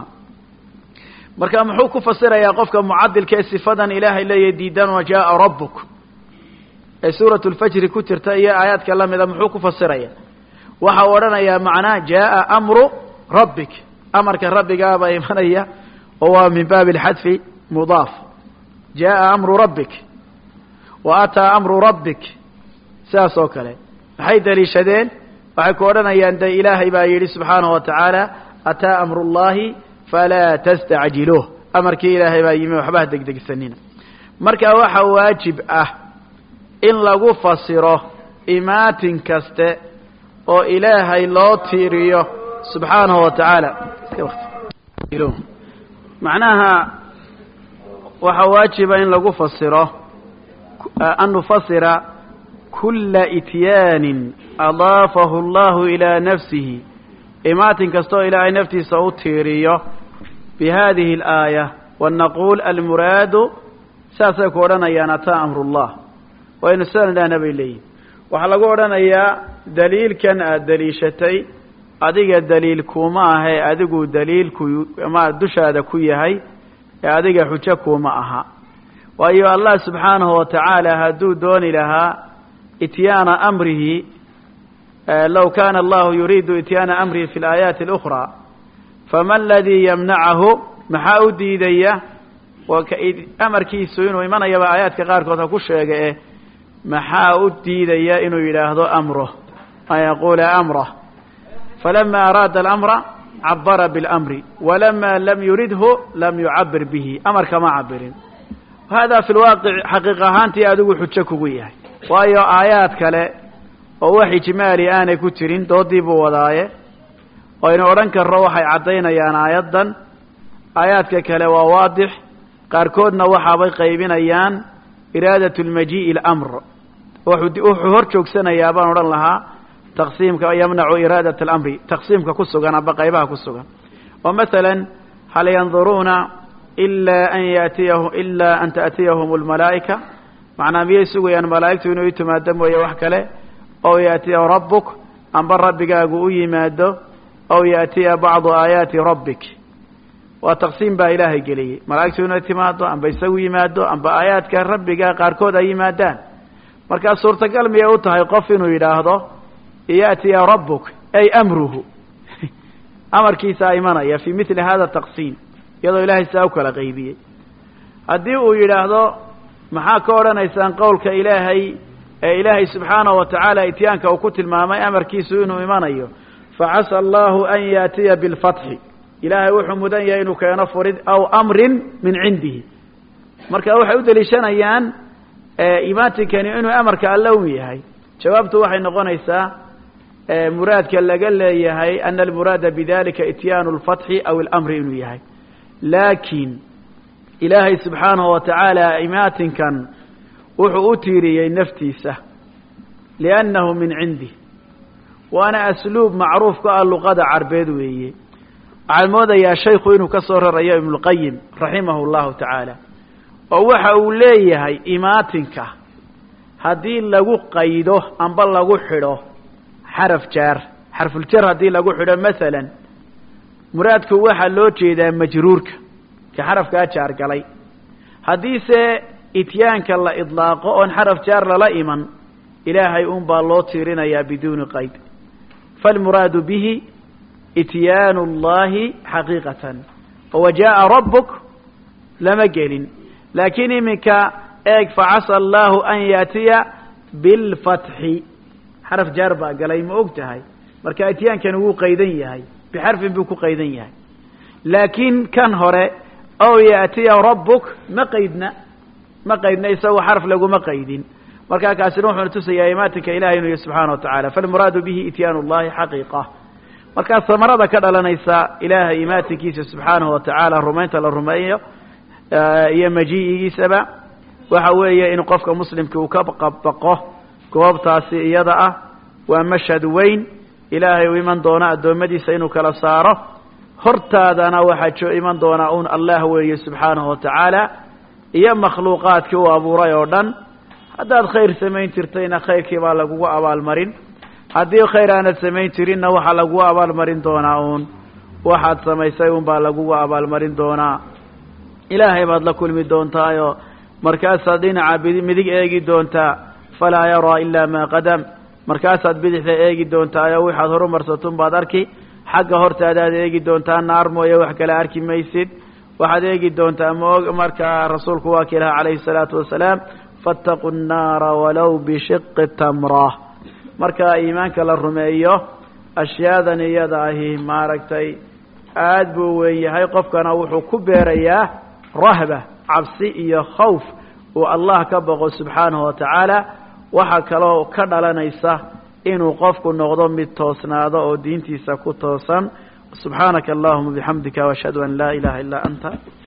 marka muxuu ku fasirayaa qofka mucadilka ee sifadan ilaahay leeyahy diidan wa jaaa rabbuk ee suurat lfajri ku jirta iyo aayaadka lamida muxuu ku fasiraya waxa uu odhanayaa macnaa jaaa amru rabbik amarka rabbigaabaa imanaya oo waa min baabi alxadfi mudaaf jaaa amru rabbik wa ataa amru rabbik sidaas oo kale maxay daliishadeen waxay ku odhanayaan de ilaahay baa yidhi subxaanahu wa tacaala ataa amru llahi falaa tastacjiluuh amarkii ilaahay baa yimi waxba ha degdegsanina marka waxa waajib ah in lagu fasiro imaatin kaste oo ilaahay loo tiiriyo subxaanahu wa tacaala macnaha waxaa waajiba in lagu fasiro an nufasira kula ityaanin adaafahu allahu ilaa nafsihi imaatin kasta oo ilaahay naftiisa u tiiriyo bi hadihi alaaya wanaquul almuraadu saasay ku odhanayaan ataa amrullah waynu sidan idhahna bay leeyihin waxaa lagu odhanayaa daliilkan aada daliishatay adiga daliil kuma ahe adigu daliilku ma dushaada ku yahay ee adiga xujo kuma aha waayo allah subxaanahu wa tacaala hadduu dooni lahaa ityaana amrihi low kana allahu yuriidu ityaana amrihi fi alaayaati اlukhraa fama aladii yamnacahu maxaa u diidaya amarkiisu inuu imanayaba aayaadka qaarkood ha ku sheega eh maxaa u diidaya inuu yidhaahdo amruh an yaquula amrah falama araada alamra cabara biاlamri walama lam yuridhu lam yucabir bihi amarka ma cabirin hada fi lwaaqic xaqiiq ahaantii adigu xujo kugu yahay waayo aayaad kale oo wax ijmaali aanay ku jirin doodii buu wadaaye oo aynu odhan karro waxay caddaynayaan aayaddan aayaadka kale waa waadix qaarkoodna waxaabay qaybinayaan iraadat lmajii'i اlamr wuxuu hor joogsanayaa baan odhan lahaa taqsiimka yamnacu iraadat alamri taqsiimka ku sugan amba qaybaha ku sugan oo maala hal yanduruuna ilaa an yatiyahu ilaa an taأtiyahum اlmalaa'ika macnaa miyay sugayaan malaa'igtu inuu timaado mooye wax kale ow yaatiya rabbuk amba rabbigaagu u yimaado ow yaatiya bacdu aayaati rabbik waa taqsiim baa ilaahay geliyey malaa'igtu inay timaado amba isagu yimaado amba aayaadka rabbiga qaarkood ay yimaadaan markaa suurtagal miyay u tahay qof inuu yidhaahdo yaatiya rabbuk ay amruhu amarkiisaa imanaya fii mili hada taqsiim iyadoo ilaahay saa u kala qaybiyey haddii uu yidhaahdo maxaa ka odhanaysaan qowlka ilaahay ee ilaahay subxaanahu wa tacaala ityaanka uu ku tilmaamay amarkiisu inuu imanayo facasa allahu an yaatiya bilfatxi ilaahay wuxuu mudan yahay inuu keeno furid aw amrin min cindihi marka waxay u deliishanayaan imaatinkani inuu amarka alle un yahay jawaabtu waxay noqonaysaa muraadka laga leeyahay ana almuraada bidalika ityaanu lfatxi aw اlamri inuu yahay laakiin ilaahay subxaanahu wa tacaala imaatinkan wuxuu u tiiriyey naftiisa liannahu min cindih waana asluub macruuf ka ah luqada carbeed weeye waxaan moodayaa shaykhu inuu ka soo rarayo ibnuqayim raximahu llahu tacaala oo waxa uu leeyahay imaatinka haddii lagu qaydo amba lagu xidho xaraf jaar xarfuljar haddii lagu xidho masalan muraadku waxaa loo jeedaa majruurka ka xarafkaa jaar galay haddiise ityaanka la idlaaqo oon xaraf jaar lala iman ilaahay un baa loo tiirinayaa biduuni qayd falmuraadu bihi ityaanu اllahi xaqiiqatan wa jaءa rabbuk lama gelin laakiin iminka eeg facasa allahu an yaatiya bilfatxi xaraf jaar baa galay ma og tahay marka ityaankani wuu qaydan yahay bixarfin buu ku qaydan yahay laakiin kan hore ow yaatiya rabbuk ma qaydna ma qaydna isagoo xarf laguma qaydin markaa kaasina wuxuuna tusayaa imaatinka ilahay inuu yahy subxaana wa tacala falmuraadu bihi ityaanu llahi xaqiiqa markaa samarada ka dhalanaysa ilaahay imaatinkiisa subxaanahu wa tacaala rumaynta la rumeeyo iyo majiigiisaba waxa weeye in qofka muslimka uu ka baqo goobtaasi iyada ah waa mashhad weyn ilaahay uu iman doona addoommadiisa inuu kala saaro hortaadana waxaa jo iman doonaa un allah weeye subxaanahu wa tacaala iyo makhluuqaadkii uu abuuray oo dhan haddaad khayr samayn jirtayna khayrkii baa lagugu abaalmarin haddii khayr aanad samayn jirinna waxaa lagugu abaalmarin doonaa uun waxaad samaysay un baa lagugu abaalmarin doonaa ilaahay baad la kulmi doontaayo markaasaad dhinaca bid midig eegi doontaa falaa yaraa ilaa maa qadam markaasaad bidixda eegi doontaayo waxaad horumarsatun baad arki xagga hortaadaad eegi doontaa naar mooye wax kale arki maysid waxaad eegi doontaa maog markaa rasuulku waa ki laha calayhi salaatu wasalaam faataquu nnaara walow bishiqi tamra marka iimaanka la rumeeyo ashyaadan iyada ahi maaragtay aad buu weyn yahay qofkana wuxuu ku beerayaa rahba cabsi iyo khawf uu allah ka boqo subxaanahu wa tacaala waxaa kaloo ka dhalanaysa inuu qofku noqdo mid toosnaado oo diintiisa ku toosan subxaanaka allahuma bixamdika washhadu an laa ilaha illaa anta